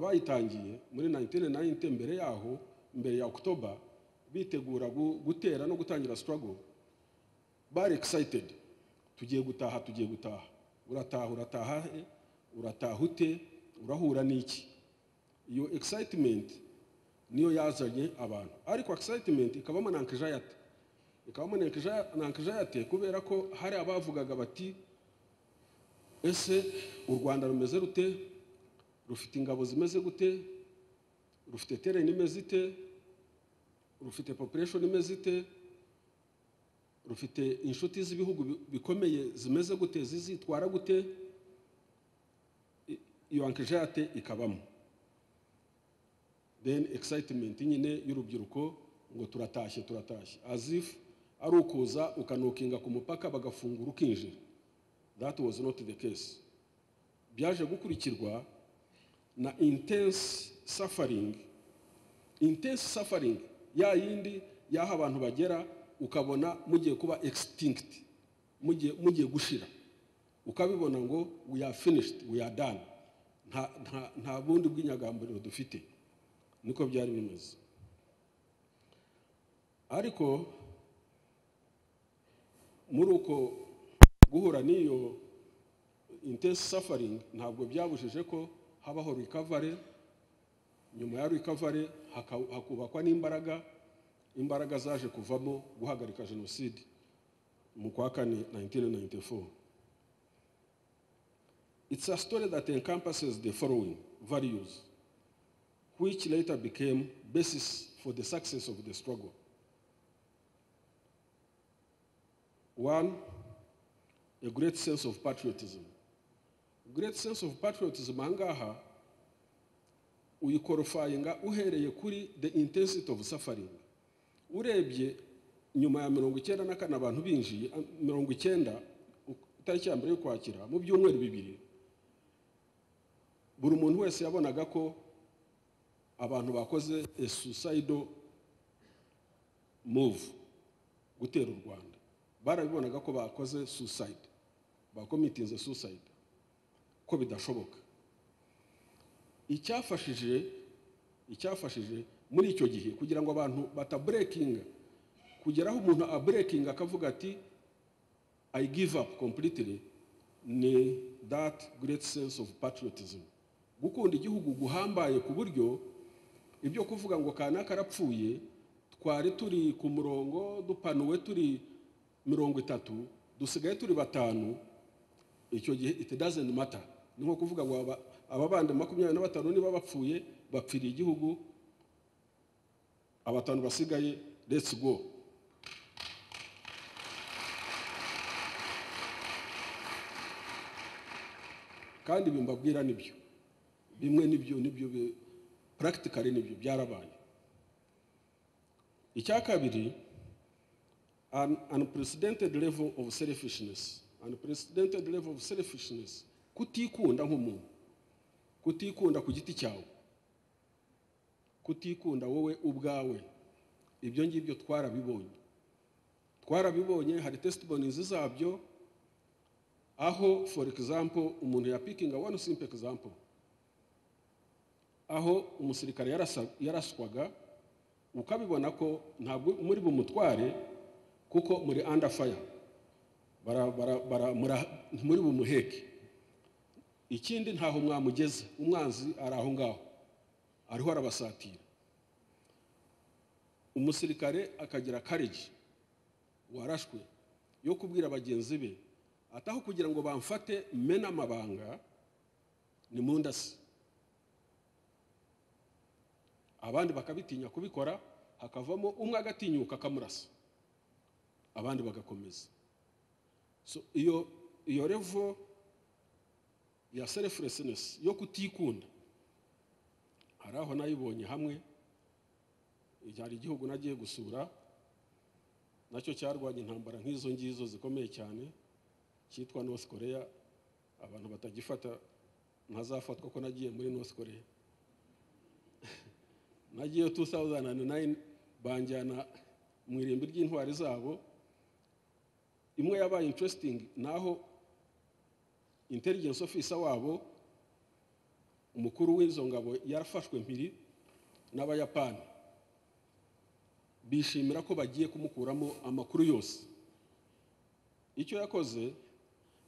bayitangiye muri 1990 mbere yaho mbere ya october bitegura gutera no gutangira struggle bari excited tugiye gutaha tugiye gutaha urataha urataha he urataha ute urahura n'iki iyo excitement niyo yazanye abantu ariko excitement ikabamo na nkijayate ikabamo na nkijayate kubera ko hari abavugaga bati ese u rwanda rumeze rute rufite ingabo zimeze gute rufite tereni imeze ite rufite population imeze ite rufite inshuti z'ibihugu bikomeye zimeze gute zizitwara gute iyo ankejate ikabamo then excitement nyine y'urubyiruko ngo turatashye turatashye azifu ari ukuza ukanokinga ku mupaka bagafungura ukinjira that was not the case byaje gukurikirwa na intense suffering intense suffering ya yindi y'aho abantu bagera ukabona mugiye kuba extinct mugiye gushira ukabibona ngo we are finished we are done nta bundi bw'inyagamburiro dufite niko byari bimeze ariko muri uko guhura n'iyo intense suffering ntabwo byabujije ko habaho recovery nyuma ya recovery hakubakwa n'imbaraga imbaraga zaje kuvamo guhagarika jenoside mu kwa kane 1994 it's a story that encompasses the following values which later became basis for the success of the struggle one a great sense of patriotism great sense of patriotism ahangaha uyikorofayiga uhereye kuri the intensity of suffering urebye nyuma ya mirongo icyenda na kane abantu binjiye mirongo icyenda itariki ya mbere yo kwakira mu byumweru bibiri buri muntu wese yabonaga ko abantu bakoze a suicidal move gutera u rwanda barabibonaga ko bakoze suicide bakomitinze suicide ko bidashoboka icyafashije icyafashije muri icyo gihe kugira ngo abantu bataburekinga kugera aho umuntu aburekinga akavuga ati i give up completely ni that great sense of patriotism gukunda igihugu guhambaye ku buryo ibyo kuvuga ngo kanaka arapfuye twari turi ku murongo dupanuwe turi mirongo itatu dusigaye turi batanu icyo gihe it doesn't matter ni nko kuvuga ngo aba bandi makumyabiri na batanu niba bapfuye bapfiriye igihugu abatanu basigaye let's go kandi bimbabwira nibyo bimwe nibyo nibyo practically nibyo byarabaye icya kabiri an unprecedented level of selfishness unprecedented level of selfishness kutikunda nk'umuntu kutikunda ku giti cyawe kutikunda wowe ubwawe ibyo ngibyo twarabibonye twarabibonye hari testimonies zabyo aho for example umuntu yapikinga one simple example aho umusirikare yaraswaga ukabibona ko ntabwo muri bumutware kuko muri under fire muri bumuheke ikindi ntaho mwamugeze umwanzi ari aho ngaho ariho arabasatira umusirikare akagira karegi warashwe yo kubwira bagenzi be ataho kugira ngo bamfate mena amabanga ni mundasi abandi bakabitinya kubikora hakavamo umwe agatinyuka akamurasa abandi bagakomeza so iyo iyo revo ya selflessness yo kutikunda hari aho nayibonye hamwe hari igihugu nagiye gusura nacyo cyarwanya intambara nk'izo ngizo zikomeye cyane cyitwa north korea abantu batagifata ntazafatwa ko nagiye muri north korea nagiye 2009 banjyana mu irimbi ry'intwari zabo imwe yabaye interesting naho intelligence officer wabo umukuru w'izo ngabo yarafashwe mpiri n'abayapani bishimira ko bagiye kumukuramo amakuru yose icyo yakoze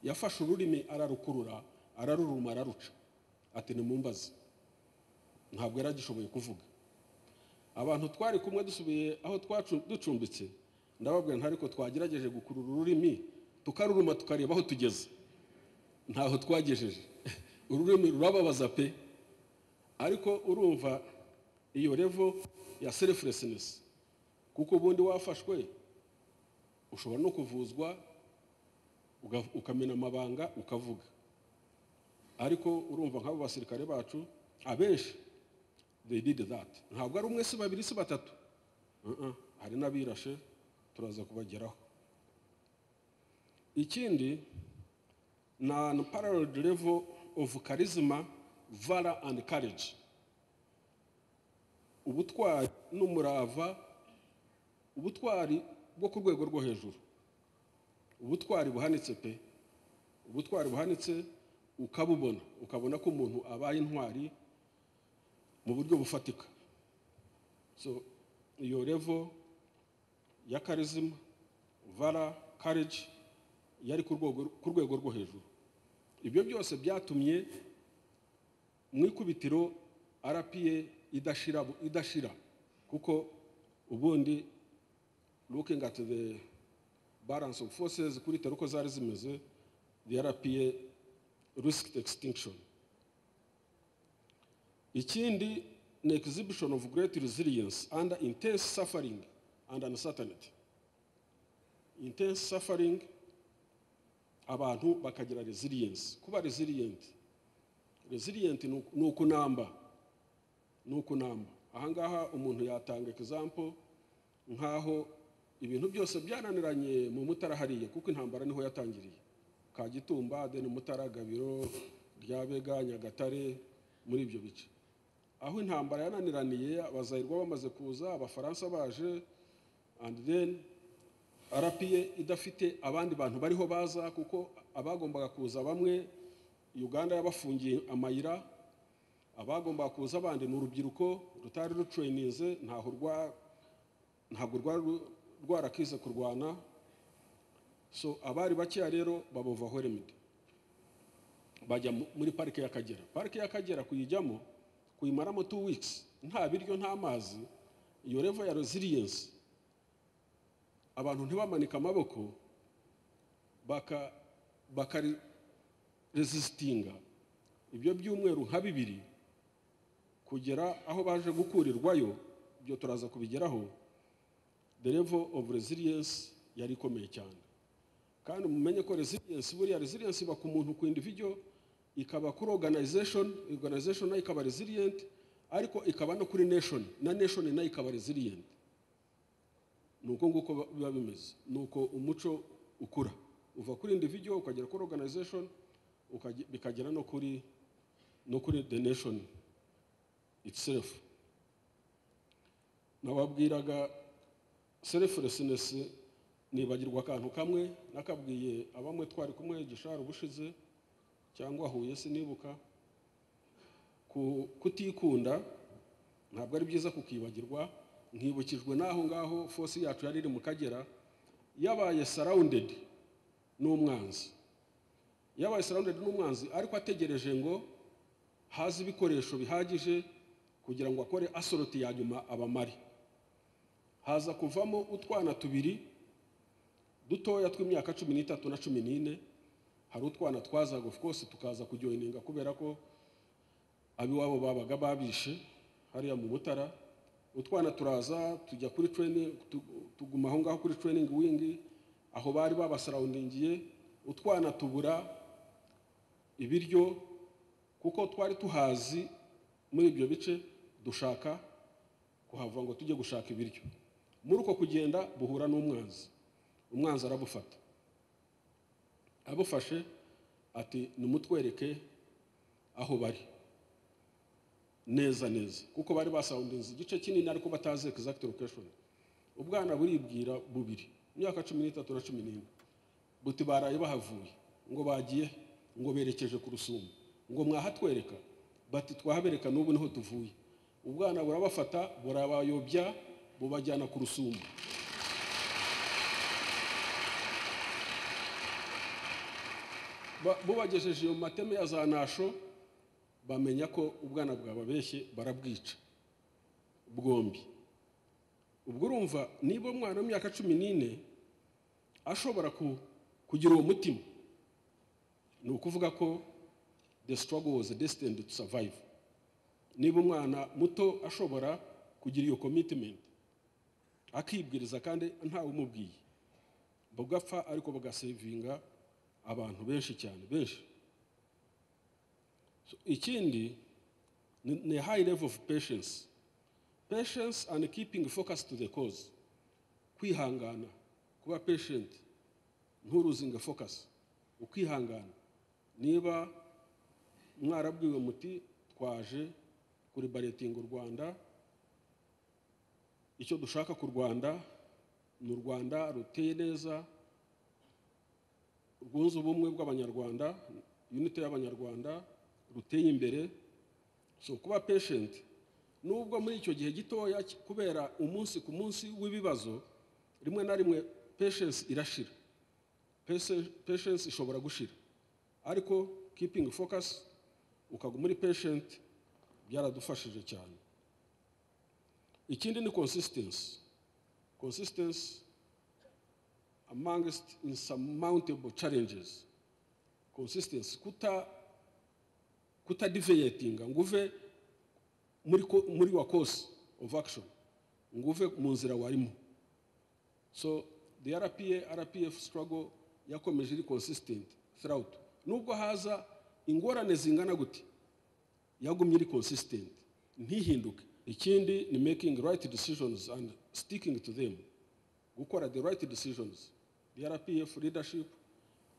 yafashe ururimi ararukurura araruruma araruca ati ni mumbaze ntabwo yari agishoboye kuvuga abantu twari kumwe dusubiye aho ducumbitse ndababwira nta ariko twagerageje gukurura ururimi tukaruruma tukareba aho tugeze ntaho twagejeje ururimi rurababaza pe ariko urumva iyo revo ya serifuresinesi kuko ubundi wafashwe ushobora no kuvuzwa ukamena amabanga ukavuga ariko urumva nk'abo basirikare bacu abenshi they did that ntabwo ari umwe si babiri si batatu hari n'abirashe turaza kubageraho ikindi ni an unparalleled level of charisma valor and courage ubutwari n'umurava ubutwari bwo ku rwego rwo hejuru ubutwari buhanitse pe ubutwari buhanitse ukabubona ukabona ko umuntu abaye intwari mu buryo bufatika so iyo revo ya karizima vara kareji yari ku rwego rwo hejuru ibyo byose byatumye mu ikubitiro arapiye idashira idashira kuko ubundi looking at the balance of forces kuri tero uko zari zimeze the arapiye risk extinction ikindi ni exhibition of great resilience under intense suffering and uncertainty intense suffering abantu bakagira resilience kuba resilient resilient ni ukunamba ni ukunamba ahangaha umuntu yatanga example nk'aho ibintu byose byananiranye mu mutara hariya kuko intambara niho yatangiriye kagitumba deni mutara gabiro ryabega nyagatare muri ibyo bice aho intambara yananiraniye abazayirwa bamaze kuza abafaransa baje and then arapiye idafite abandi bantu bariho baza kuko abagombaga kuza bamwe uganda yabafungiye amayira abagombaga kuza abandi ni urubyiruko rutari rucuyininze ntabwo rwari rwarakize kurwana so abari bakeya rero babuvaho remedi bajya muri parike y'akagera parike y'akagera kuyijyamo kuyimaramo tu wikisi nta biryo nta mazi iyo revo ya reziliyensi abantu ntibamanike amaboko bakarezisitinga ibyo by'umweru nka bibiri kugera aho baje gukurirwayo ibyo turaza kubigeraho the level of resilience yari ikomeye cyane kandi mumenye ko resilience buriya resilience iba ku muntu ku individual ikaba kuri organization organization nayo ikaba resilient ariko ikaba no kuri nation na nation nayo ikaba resilient ni uko nguko biba bimeze ni uko umuco ukura uva kuri individual ukagera kuri organization bikagera no kuri no kuri the nation itself nababwiraga selflessness nibagirwa akantu kamwe nakabwiye abamwe twari kumwe gishara ubushize cyangwa huye sinibuka kutikunda ntabwo ari byiza kukibagirwa nkibukijwe n'aho ngaho fosi yacu yari iri mu kagera yabaye sarawundedi n'umwanzi yabaye sarawundedi n'umwanzi ariko ategereje ngo haze ibikoresho bihagije kugira ngo akore asoroti ya nyuma abamare haza kuvamo utwana tubiri dutoya tw'imyaka cumi n'itatu na cumi n'ine hari utwana twazaga of course tukaza kujoyininga kubera ko ab'iwabo babaga babishe hariya mu mutara utwana turaza tujya kuri training tuguma aho ngaho kuri training wingi aho bari babasarawundingiye utwana tubura ibiryo kuko twari tuhazi muri ibyo bice dushaka kuhava ngo tujye gushaka ibiryo muri uko kugenda buhura n'umwanzi umwanzi arabufata abufashe ati nimutwereke aho bari neza neza kuko bari basawundinze igice kinini ariko batazi egizagiti lokesheni ubwana buribwira bubiri imyaka cumi n'itatu na cumi n'ine buti baraye bahavuye ngo bagiye ngo berekeje ku rusumo ngo mwahatwereka bati twahabereka n'ubu niho tuvuye ubwana burabafata burabayobya bubajyana ku rusumbu Ba- bubagejeje mu mateme ya za nasho bamenya ko ubwana bwababeshye barabwica bwombi ubwo urumva niba umwana w'imyaka cumi n'ine ashobora ku- kugira uwo mutima ni ukuvuga ko the struggle was destined to survive niba umwana muto ashobora kugira iyo commitment akibwiriza kandi ntawe umubwiye bugapfa ariko bagasevinga abantu benshi cyane benshi So, ikindi ni ni high level of patience patience and keeping focus to the cause kwihangana kuba patient nturuzinge focus ukihangana niba mwarabwiwe muti twaje kuri baretinga u rwanda icyo dushaka ku rwanda ni u rwanda ruteye neza rwunze ubumwe bw'abanyarwanda unite y'abanyarwanda ruteye imbere so kuba patient nubwo muri icyo gihe gitoya ki- kubera umunsi ku munsi w'ibibazo rimwe na rimwe patience irashira Patience- patience ishobora gushira ariko keeping focus ukaguma muri patient byaradufashije cyane ikindi ni consistency consistency amongst insurmountable challenges consistency kuta kutadiveyetinga nguve muri ko- muri wa course of action nguve mu nzira warimo so the rpa rpf struggle yakomeje iri consistent throughout nubwo haza ingorane zingana gute yagumye iri consistent ntihinduke ikindi ni making right decisions and sticking to them gukora the right decisions the rpf leadership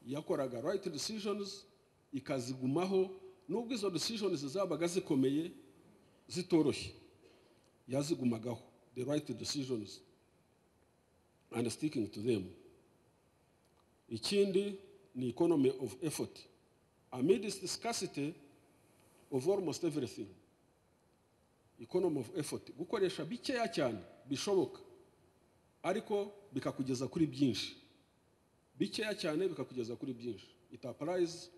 yakoraga right decisions ikazigumaho nubwo izo decisions zabaga zikomeye zitoroshye yazigumagaho the right decisions and sticking to them ikindi ni economy of effort amidst scarcity of almost everything economy of effort gukoresha bikeya cyane bishoboka ariko bikakugeza kuri byinshi bikeya cyane bikakugeza kuri byinshi it applies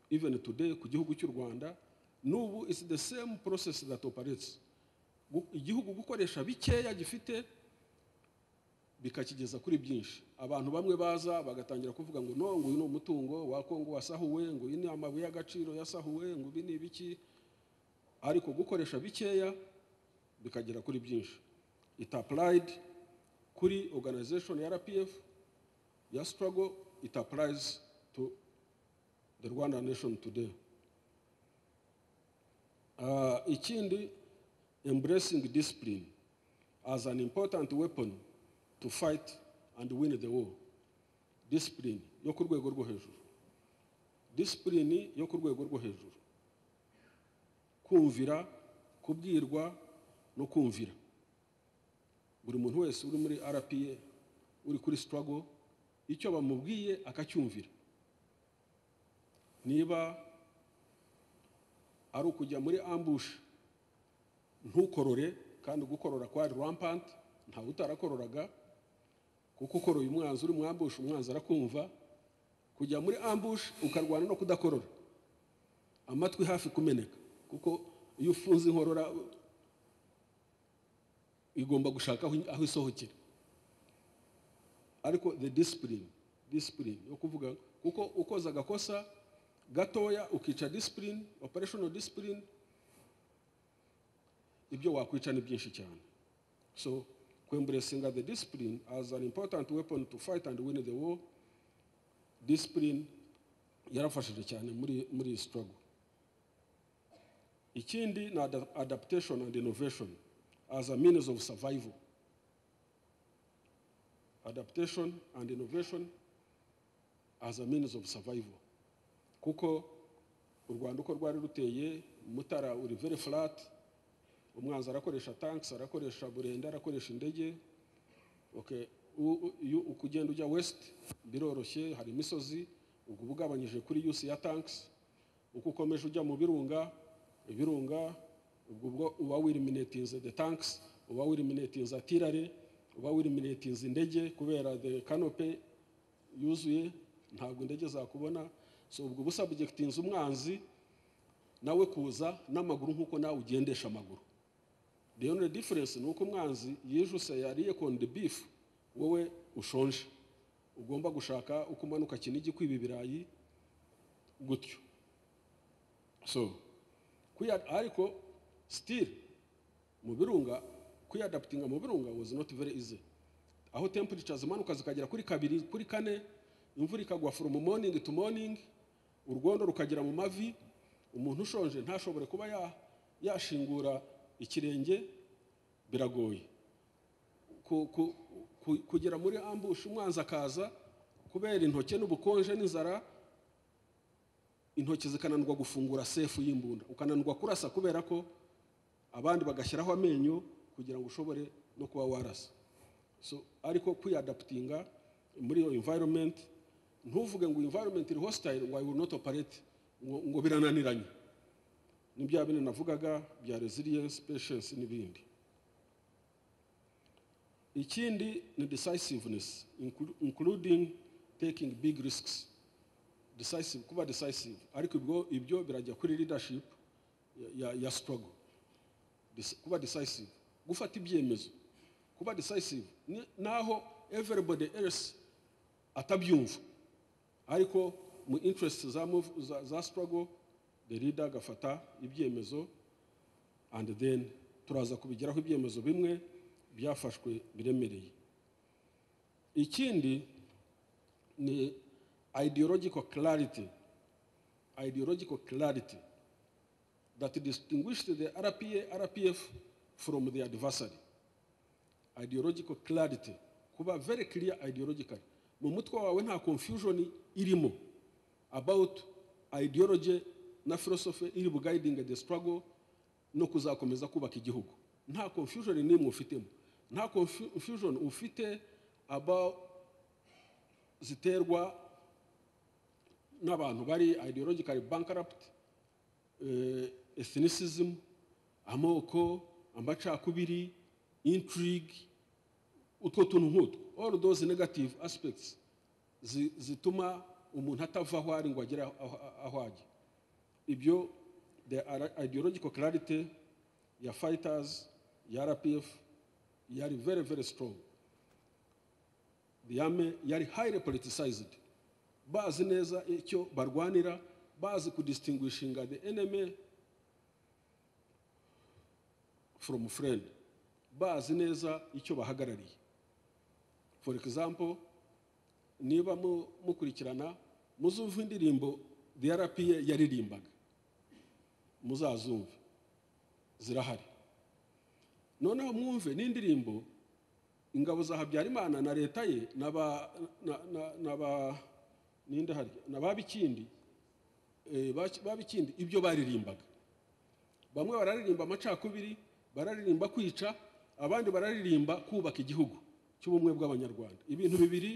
even today ku gihugu cy'u rwanda n'ubu is the same process that operates Gu- igihugu gukoresha bikeya gifite bikakigeza kuri byinshi abantu bamwe baza bagatangira kuvuga ngo no nguyu ni umutungo wa kongo wasahuwe ngo uyu ni amabuye y'agaciro yasahuwe ngo ibi ni ibiki ariko gukoresha bikeya bikagera kuri byinshi it applied kuri organization ya rpf ya struggle it applies to the rwanda nation today Uh, ikindi embracing discipline as an important weapon to fight and win the war discipline yo ku rwego rwo hejuru discipline yo ku rwego rwo hejuru kumvira kubwirwa no kumvira buri muntu wese uri muri rpa uri kuri struggle icyo bamubwiye akacyumvira niba ari ukujya muri ambush ntukorore kandi gukorora kwari rampant ntawe utarakororaga kuko ukoroye umwanzi uri mu ambush umwanzi arakumva kujya muri ambush ukarwana no kudakorora amatwi hafi kumeneka kuko iyo ufunze inkorora igomba gushaka aho aho isohokera ariko the discipline discipline yo kuvuga kuko ukoze agakosa gatoya ukica discipline operational discipline ibyo wakwica ni byinshi cyane so kwemburesinga the discipline as an important weapon to fight and win the war discipline yarafashije cyane muri muri iyi struggle ikindi ni ada- adaptation and innovation as a means of survival adaptation and innovation as a means of survival kuko u rwanda uko rwari ruteye mutara uri very flat umwanzi arakoresha tanks arakoresha burenda arakoresha indege okay u- u- iyo ukugenda ujya west biroroshye hari imisozi ubwo ubugabanyije kuri use ya tanks uko ukomeje ujya mu birunga ibirunga ubwo ubwo uba wiriminetinze de tanks uba wiriminetinze atirare uba wiriminetinze indege kubera de kanope yuzuye ntabwo indege zakubona so ubwo uba usabjegitinze umwanzi nawe kuza n'amaguru nk'uko nawe ugendesha amaguru the only difference ni uko umwanzi yijuse yariye konde beef wowe ushonje ugomba gushaka uko umanuka kinigi kwiba ibirayi gutyo so kwiya- ariko still mu birunga kwiyadaputinga mu birunga was not very easy aho temperatures imanuka zikagera kuri kabiri kuri kane imvura ikagwa from morning to morning urwondo rukagera mu mavi umuntu ushonje ntashobore kuba ya- yashingura ikirenge biragoye ku- ku- ku- kugera muri ambush umwanzi akaza kubera intoki n'ubukonje n'inzara intoki zikananirwa gufungura sefu y'imbunda ukananirwa kurasa kubera ko abandi bagashyiraho amenyo kugira ngo ushobore no kuba warasa so ariko kwiyadaputinga muri iyo environment ntuvuge ngo environment iri hostile ngo I will not operate ngo, ngo birananiranye ni bya bindi navugaga bya resilience patience n'ibindi ikindi ni decisiveness inclu- including taking big risks decisive kuba decisive ariko ibyo ibyo birajya kuri leadership ya- ya, ya struggle Dis- kuba decisive gufata ibyemezo kuba decisive ni- naho everybody else atabyumva ariko mu interest za, move- za, za struggle the leader agafata ibyemezo and then turaza kubigeraho ibyemezo bimwe byafashwe biremereye ikindi ni ideological clarity ideological clarity that distinguished the RPA, RPF from the adversary ideological clarity kuba very clear ideologically mu mutwe wawe nta confusion irimo about ideology na philosophy iri buguiding the struggle no kuzakomeza kubaka igihugu nta confusion n'imwe ufitemo nta confu- confusion ufite about ziterwa n'abantu bari ideologically bankrupt eh, ethnicism amoko amacakubiri intrigue utwo tuntu nk'utwo all those negative aspects zi- zituma umuntu atava aho ari ngo agere aho aho ajya ibyo the ara- ideological clarity ya fighters ya rpf yari very very strong the army yari highly politicized bazi neza icyo barwanira bazi kudistinguishinga the enemy from friend bazi neza icyo bahagarariye for example niba mu- mukurikirana muzumva indirimbo the rpa yaririmbaga muzazumve zirahari noneho mwumve n'indirimbo ingabo za habyarimana na leta ye n'aba na- na- n'aba- ninde harya n'aba bikindi eh, baki- ba bikindi ibyo baririmbaga bamwe bararirimba amacakubiri bararirimba kwica abandi bararirimba kubaka igihugu cy'ubumwe bw'abanyarwanda ibintu bibiri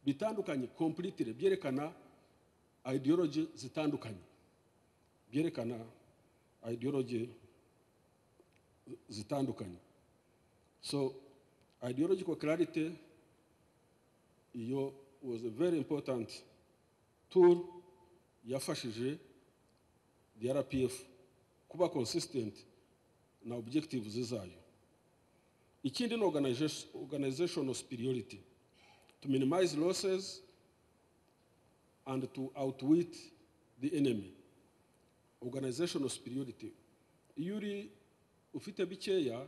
bitandukanye completely byerekana ideology zitandukanye byerekana ideology zitandukanye so ideological clarity iyo was a very important tool yafashije the rpf kuba consistent na objectives zayo ikindi ni organization- organizational superiority to minimize losses and to outwit the enemy organizational superiority iyo uri ufite bikeya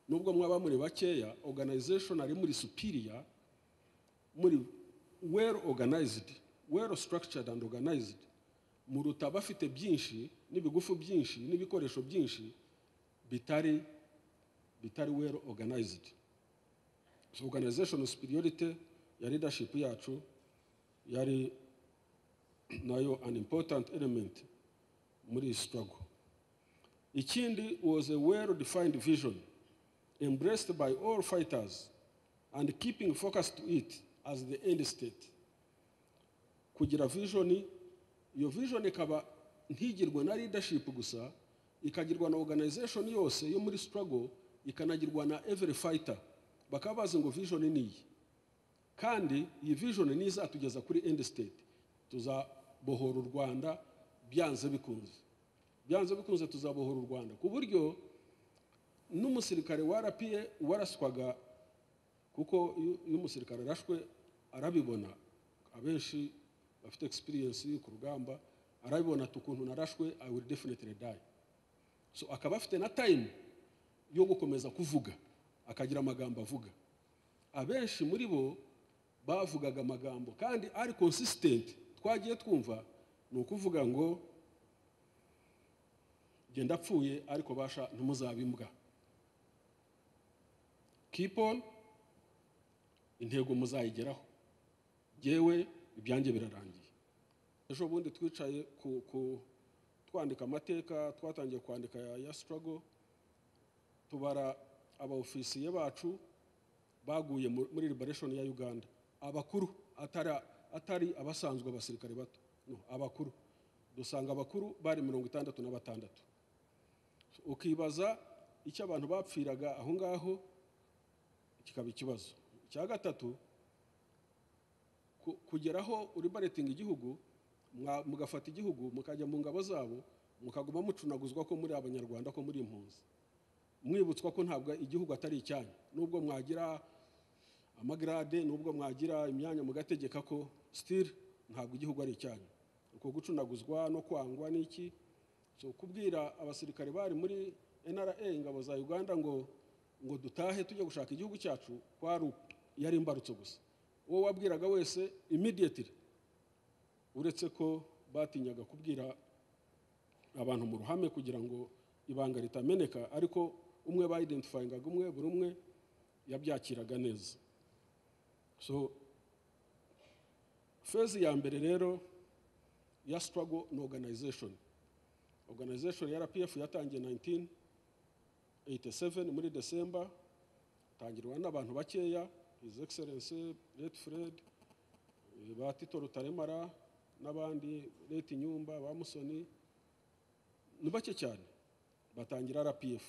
nubwo mwaba muri bakeya organization ari muri superior muri well organized well structured and organized muruta bafite byinshi n'ibigufu byinshi n'ibikoresho byinshi bitari bitari well organized so organizational superiority ya leadership yacu yari nayo an important element muri iyi struggle ikindi was a well defined vision embraced by all fighters and keeping focus to it as the end state kugira vision iyo vision ikaba ntigirwe na leadership gusa ikagirwa na organization yose yo muri struggle ikanagirwa na every fighter bakaba bazi ngo vision ni iyi kandi iyi vision ni izatugeza kuri end state tuzabohora u rwanda byanze bikunze byanze bikunze tuzabohora u rwanda ku buryo n'umusirikare warapiye waraswaga kuko iyo iyo umusirikare arashwe arabibona abenshi bafite experience ku rugamba arabibona ati ukuntu narashwe i will definitely die so akaba afite na time yo gukomeza kuvuga akagira amagambo avuga abenshi muri bo bavugaga amagambo kandi ari consistent twagiye twumva ni ukuvuga ngo genda apfuye ariko basha ntimuzabe imbwa keep on intego muzayigeraho yewe ibyanjye birarangiye ejo bundi twicaye ku ku- twandika amateka twatangiye kwandika ya ya sitarago tubara abaofisiye bacu baguye mu- muri liberation ya uganda abakuru atari atari abasanzwe abasirikare bato no abakuru dusanga abakuru bari mirongo itandatu na batandatu ukibaza icyo abantu bapfiraga aho ngaho kikaba ikibazo icya gatatu ku- kugera aho uri baretinga igihugu mwa- mugafata igihugu mukajya mu ngabo zabo mukaguma mucunaguzwa ko muri abanyarwanda ko muri impunzi mwibutswa ko ntabwo igihugu atari icyanyu nubwo mwagira amagrade nubwo mwagira imyanya mugategeka ko sitiri ntabwo igihugu ari icyanyu uko gucunaguzwa no kwangwa n'iki so kubwira abasirikare bari muri nra ingabo za uganda ngo ngo dutahe tujye gushaka igihugu cyacu kwari uku- yari imbarutso gusa uwo wabwiraga wese immediately uretse ko batinyaga kubwira abantu mu ruhame kugira ngo ibanga ritameneka ariko umwe bayidentifayingaga umwe buri umwe yabyakiraga neza so fezi ya mbere rero ya struggle ni organization organization ya rpf yatangiye 1987 muri december itangirwa n'abantu bakeya his excellence late fred eh, ba tito rutaremara n'abandi late nyumba ba musoni ni bake cyane batangira rpf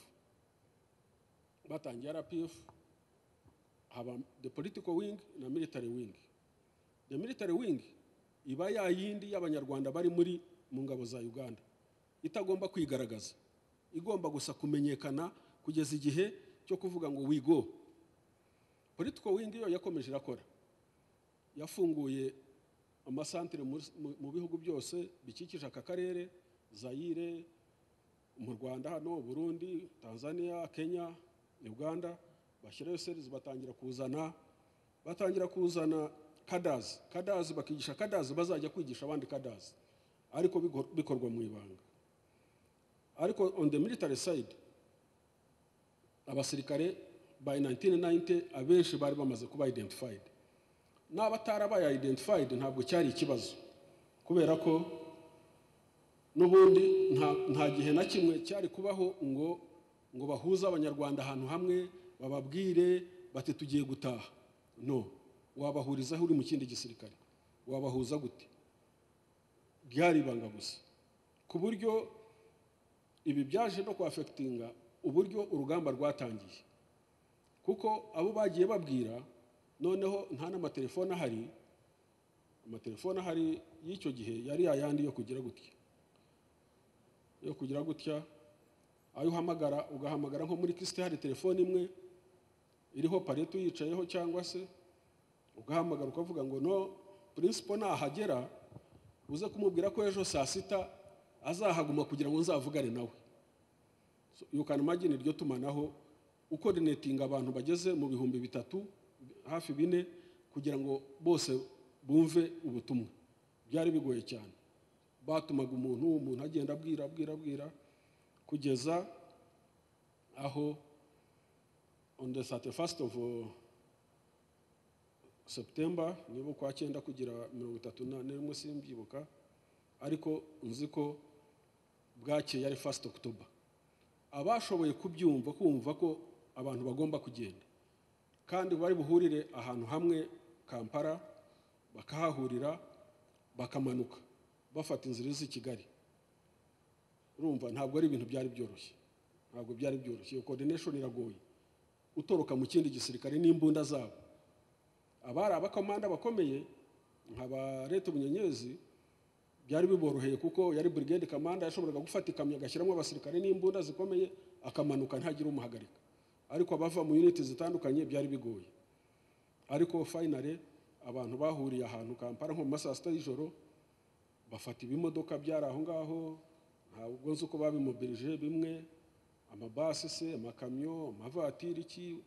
batangiye rpf haba the political wing na military wing the military wing iba ya yindi y'abanyarwanda bari muri mu ngabo za uganda itagomba kwigaragaza igomba gusa kumenyekana kugeza igihe cyo kuvuga ngo we go political wing yo yakomeje irakora yafunguye amasantire muri- mu- mu bihugu byose bikikije aka karere zayire mu rwanda hano burundi tanzania kenya uganda bashyirayo serizi batangira kuzana batangira kuzana kadazi kadazi bakigisha kadazi bazajya kwigisha abandi kadazi ariko bigor- bikorwa mu ibanga ariko on the military side abasirikare by 1990 abenshi bari bamaze kuba identified n'abatarabaye identified ntabwo cyari ikibazo kubera ko n'ubundi nta nta gihe na kimwe cyari kubaho ngo ngo bahuze abanyarwanda ahantu hamwe bababwire bati tugiye gutaha no wabahurizaho uri mu kindi gisirikare wabahuza gute byari ibanga gusa ku buryo ibi byaje no kwafekitinga uburyo urugamba rwatangiye kuko abo bagiye babwira noneho nta n'amatelefone ahari amatelefone ahari y'icyo gihe yari yayandi yo kugira gutya yo kugira gutya ayo uhamagara ugahamagara nko muri kisite hari telefone imwe iriho pareto uyicayeho cyangwa se ugahamagara ukavuga ngo no purinsipo nahagera uze kumubwira ko ejo saa sita azahaguma kugira ngo nzavugane nawe So, you can imagine iryo tumanaho ukoordinetinga abantu bageze mu bihumbi bitatu hafi bine kugira ngo bose bumve ubutumwa byari bigoye cyane batumaga umuntu umuntu agenda abwira abwira abwira kugeza aho on the 31st of uh, september niba kwa cyenda kugera mirongo itatu na- n'imwe simbyibuka ariko nzi ko bwakeye ari 1st october abashoboye kubyumva kumva ko abantu bagomba kugenda kandi bari buhurire ahantu hamwe kampala bakahahurira bakamanuka bafata inzira iza i kigali urumva ntabwo ari ibintu byari byoroshye ntabwo byari byoroshye iyo coordination iragoye utoroka mu kindi gisirikare n'imbunda zabo abari abakomanda bakomeye nka ba leta ubunyenyezi byari biboroheye kuko yari brigade kamanda yashoboraga gufata ikamyo agashyiramo abasirikare n'imbunda zikomeye akamanuka ntagire umuhagarika ariko abava mu uniti zitandukanye byari bigoye ariko finally abantu bahuriye ahantu kampara nko mu masaha sita y'ijoro bafata ibimodoka byari aho ngaho ntabwo nzi uko babimobilije bimwe amabasi se amakamyo amavatiri iki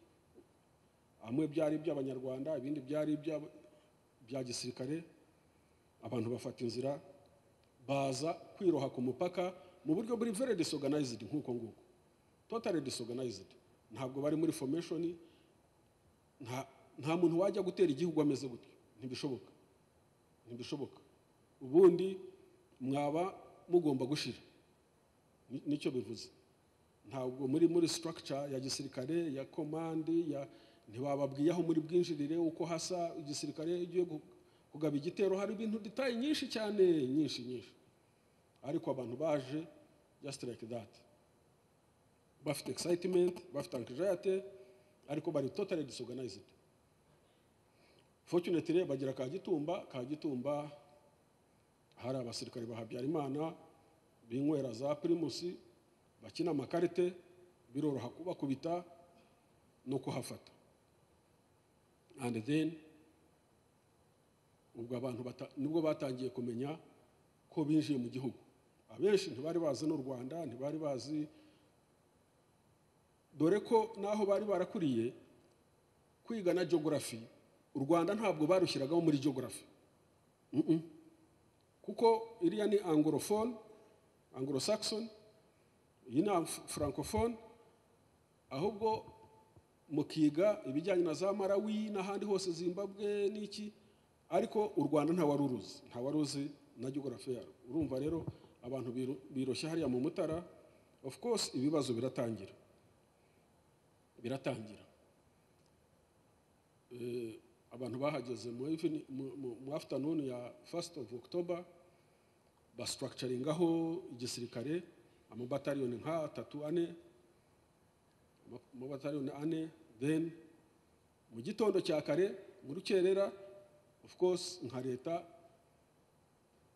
amwe byari iby'abanyarwanda ibindi byari iby'aba- bya gisirikare abantu bafata inzira baza kwiroha ku mupaka mu buryo buri very disorganized nk'uko nguko totally disorganized ntabwo bari muri formation nta nta muntu wajya gutera igihugu ameze gutyo ntibishoboka ntibishoboka ubundi mwaba mugomba gushira Ni- nicyo bivuze ntabwo muri muri structure ya gisirikare ya komandi ya ntibababwiye aho muri bwinjirire uko hasa igisirikare iyo ugiye gu- kugaba igitero hari ibintu detaye nyinshi cyane nyinshi nyinshi ariko abantu baje just like that bafite excitement bafite anxiety ariko bari totally disorganized fortunately bagira ka gitumba ka gitumba hari abasirikare ba habyarimana binywera za primusi bakina amakarite biroroha kubakubita no kuhafata and then ubwo abantu bata- nibwo batangiye kumenya ko binjiye mu gihugu abenshi ntibari bazi n'u rwanda ntibari bazi dore ko n'aho bari barakuriye kwiga na geography u rwanda ntabwo barushyiragaho muri geography Mm-mm. kuko iriya ni anglophone anglo-saxon iyi ni Af- francophone ahubwo mukiga ibijyanye na za marawi n'ahandi hose zimbabwe n'iki ariko u rwanda nta wari uruzi nta wari uzi na geography yarwo urumva rero abantu biro- biroshya hariya mu mutara of course ibibazo biratangira biratangira Eh, abantu bahageze mu even- mu- mu- mu afternoon ya first of october bastructuringaho igisirikare amabataliyoni nka atatu ane ama- amabataliyoni ane then mu gitondo cya kare mu rukerera of course nka leta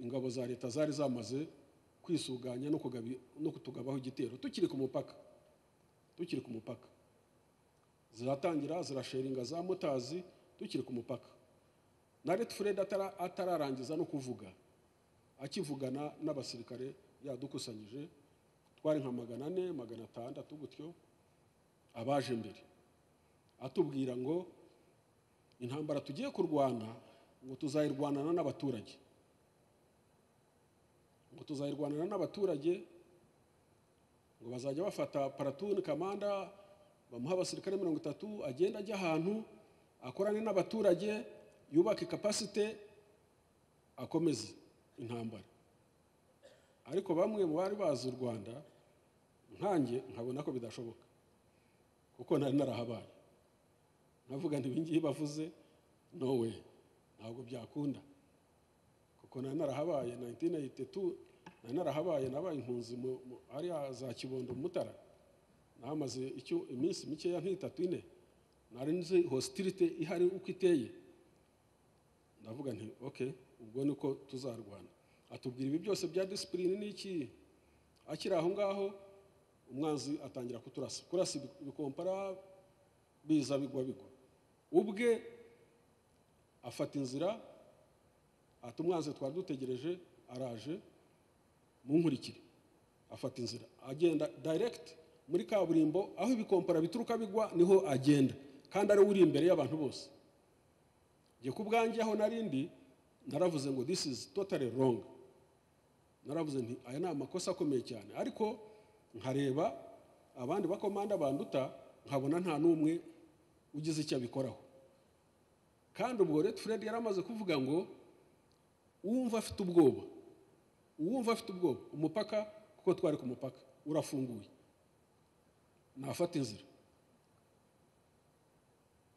ingabo za leta zari zamaze kwisuganya no kugabi- no kutugabaho igitero tukiri ku mupaka tukiri ku mupaka ziratangira zirasheringa za motazi tukiri ku mupaka na leta fred atara- atararangiza no kuvuga akivugana n'abasirikare yadukusanyije twari nka magana ane magana atandatu gutyo abaje mbere atubwira ngo intambara tugiye kurwana ngo tuzayirwanana n'abaturage ngo tuzayirwanana n'abaturage ngo bazajya bafata paratuni kamanda bamuha abasirikare mirongo itatu agenda ajya ahantu akorane n'abaturage yubake kapasite akomeze intambara ariko bamwe mu bari bazi u rwanda nkanjye nkabona ko bidashoboka kuko nari narahabaye navuga nti ibingibi bavuze no we ntabwo byakunda kuko nari narahabaye 1982 nari narahabaye nabaye impunzi mu- mu- hariya za kibondo mu mutara nahamaze icyo iminsi mikeya nk'itatu ine nari nzi hositirite ihari uko iteye ndavuga nti ok ubwo ni ko tuzarwana atubwira ibi byose bya disipurine n'iki akiri aho ngaho umwanzi atangira kuturasa kurasa ibi- ibikompara biza bigwa bigwa ubwe afata inzira ati umwanzi twari dutegereje araje munkurikire afata inzira agenda direct muri kaburimbo aho ibikompara bituruka bigwa niho agenda kandi ariwe uri imbere y'abantu bose njye ku bwanjye aho narindi naravuze ngo this is totally wrong naravuze nti aya ni amakosa akomeye cyane ariko nkareba abandi bakomanda banduta nkabona nta n'umwe ugize icyo abikoraho kandi ubwo Red Fred yari amaze kuvuga ngo uwumva afite ubwoba uwumva afite ubwoba umupaka kuko twari ku mupaka urafunguye nafata inzira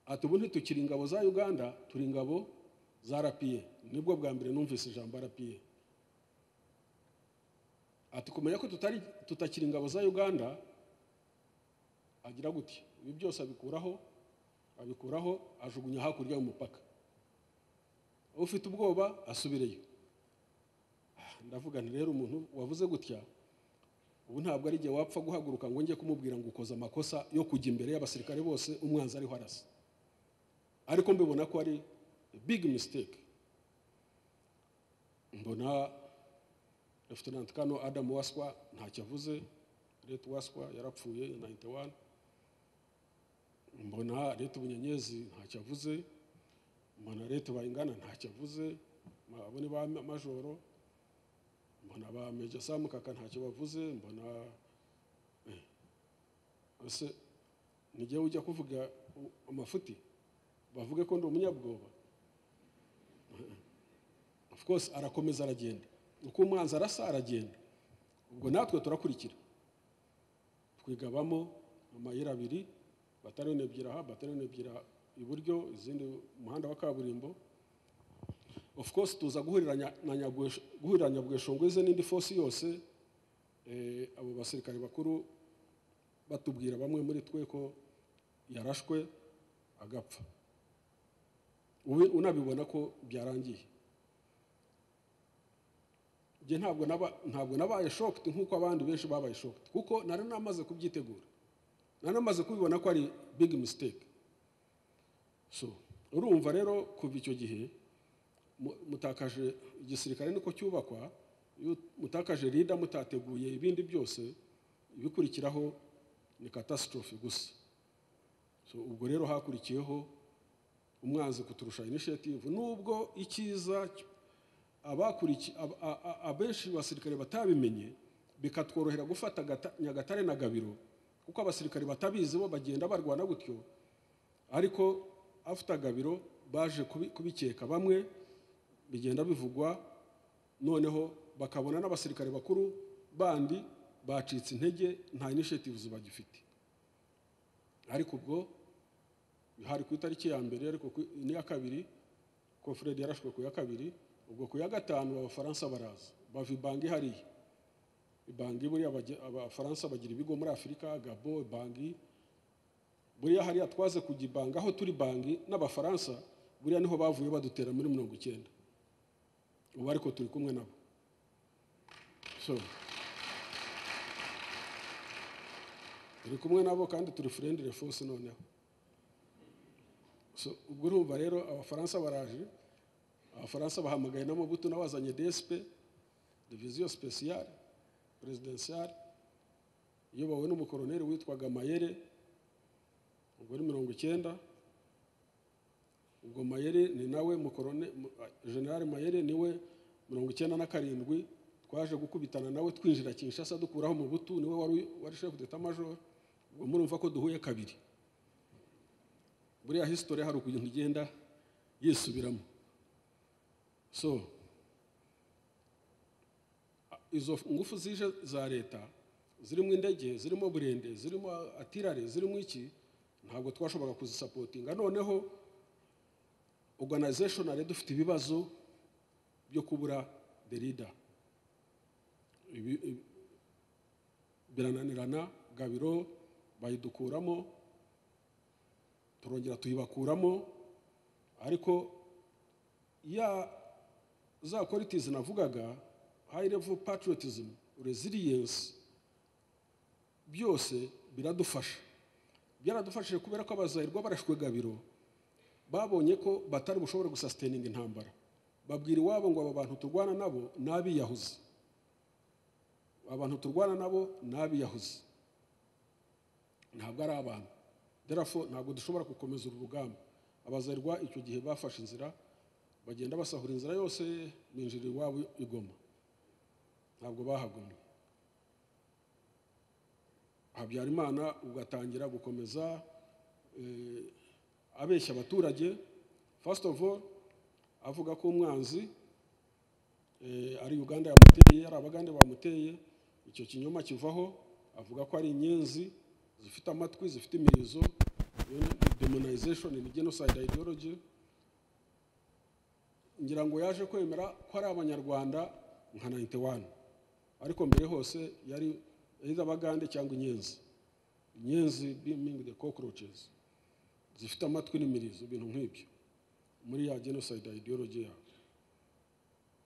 ati ubu ntitukiri ingabo za uganda turi ingabo za rpa nibwo bwa mbere numvise ijambo rpa ati kumenya ko tutari tutakiri ingabo za uganda agira gutya ibi byose abikuraho abikuraho ajugunya hakurya y'umupaka ufite ubwoba asubireyo Ah, ndavuga nti rero umuntu wavuze gutya ubu ntabwo ari igihe wapfa guhaguruka ngo njye kumubwira ngo ukoze amakosa yo kujya imbere y'abasirikare bose umwanzi ariho arasa ariko mbibona ko ari big mistake mbona Lieutenant Kano Adam Waswa ntacyo avuze Ret Waswa yarapfuye 91 mbona Ret Bunyenyezi ntacyo avuze mbona Ret Bayingana ntacyo avuze Ma- abo ni ba ma- majoro mbona ba Major Sam Kaka ntacyo bavuze mbona eh. ese nijye ujya kuvuga u- amafuti bavuge ko ndi umunyabwoba of course arakomeza aragenda uko umwanzi arasa aragenda ubwo natwe turakurikira twigabamo amayira abiri batariyoni ebyiri aha batariyoni ebyiri iburyo izindi mu muhanda wa kaburimbo of course tuza guhurira nya- na Nyabwesho- guhurira nyabweshongweze n'indi fosi yose eh, abo basirikare bakuru batubwira bamwe muri twe ko yarashwe agapfa Ubi- unabibona ko byarangiye njye ntabwo naba ntabwo nabaye shocked nk'uko abandi benshi babaye shocked kuko nari namaze kubyitegura nari namaze kubibona ko ari big mistake so urumva rero kuva icyo gihe mu- mutakaje igisirikare niko cyubakwa iyo mutakaje rida mutateguye ibindi byose ibikurikiraho ni catastrophe gusa so ubwo rero hakurikiyeho umwanzi kuturusha initiative nubwo icyiza cy- abakuriki ab- a- a- abenshi basirikare batabimenye bikatworohera gufata Gata- nyagatare na gabiro kuko abasirikare batabizi bo bagenda barwana gutyo ariko afite gabiro baje kubi- kubikeka bamwe bigenda bivugwa noneho bakabona n'abasirikare bakuru bandi bacitse intege nta initiatives bagifite ariko ubwo hari ku itariki ya mbere ariko ku- n'iya kabiri ko Fred yarashwe ku ya kabiri ubwo ku ya gatanu abafaransa baraza bava ibanga ihariye ibanga buriya bajya- abafaransa bagira ibigo muri afurika gabo bangi buriya hariya twaze kujya ibanga aho turi bangi n'abafaransa buriya niho bavuye badutera muri mirongo icyenda ubu ariko turi kumwe nabo so turi kumwe nabo kandi turi friendly force noneho So, ubwo urumva rero abafaransa baraje abafaransa bahamagaye n'amabuto n'abazanye dsp diviziyo speciale presidentiale iyobowe n'umukoroneri witwaga mayere ubwo ni mirongo icyenda ubwo mayere ni nawe mukorone- mu- general mayere niwe mirongo icyenda na karindwi twaje gukubitana nawe twinjira kinshasa dukuraho umubutu niwe wari wari chef d'état major ubwo murumva ko duhuye kabiri buriya hisitore hari ukuntu igenda yisubiramo so a- izo ngufu zije za leta zirimo indege zirimo burende zirimo atirare zirimo iki ntabwo twashoboraga kuzisapotinga noneho oruganizashonari dufite ibibazo byo kubura derida birananirana gabiro bayidukuramo turongera tuyibakuramo ariko ya za qualities navugaga high level patriotism resilience byose biradufasha byaradufashije kubera ko abazahirwa barashwe gabiro babonye ko batari bushobore gusasitaininga intambara babwira iwabo ngo aba bantu turwana nabo ni abiyahuzi abantu turwana nabo ni abiyahuzi ntabwo ari abantu therefore ntabwo dushobora gukomeza uru rugamba abazarwa icyo gihe bafashe inzira bagenda basahura inzira yose binjira iwabo i Goma ntabwo bahagumye habyarimana ugatangira gukomeza eh, abeshya abaturage first of all avuga ko umwanzi eh, ari uganda yamuteye ari abagande bamuteye icyo kinyoma kivaho avuga ko ari inyenzi zifite amatwi zifite imirizo iyo ni demonization ni genocide ideology ngira ngo yaje kwemera ko ari abanyarwanda nka 91 ariko mbere hose yari iz'abagande cyangwa inyenzi inyenzi being the cockroaches zifite amatwi n'imirizo ibintu nk'ibyo muri ya genocide ideology yabo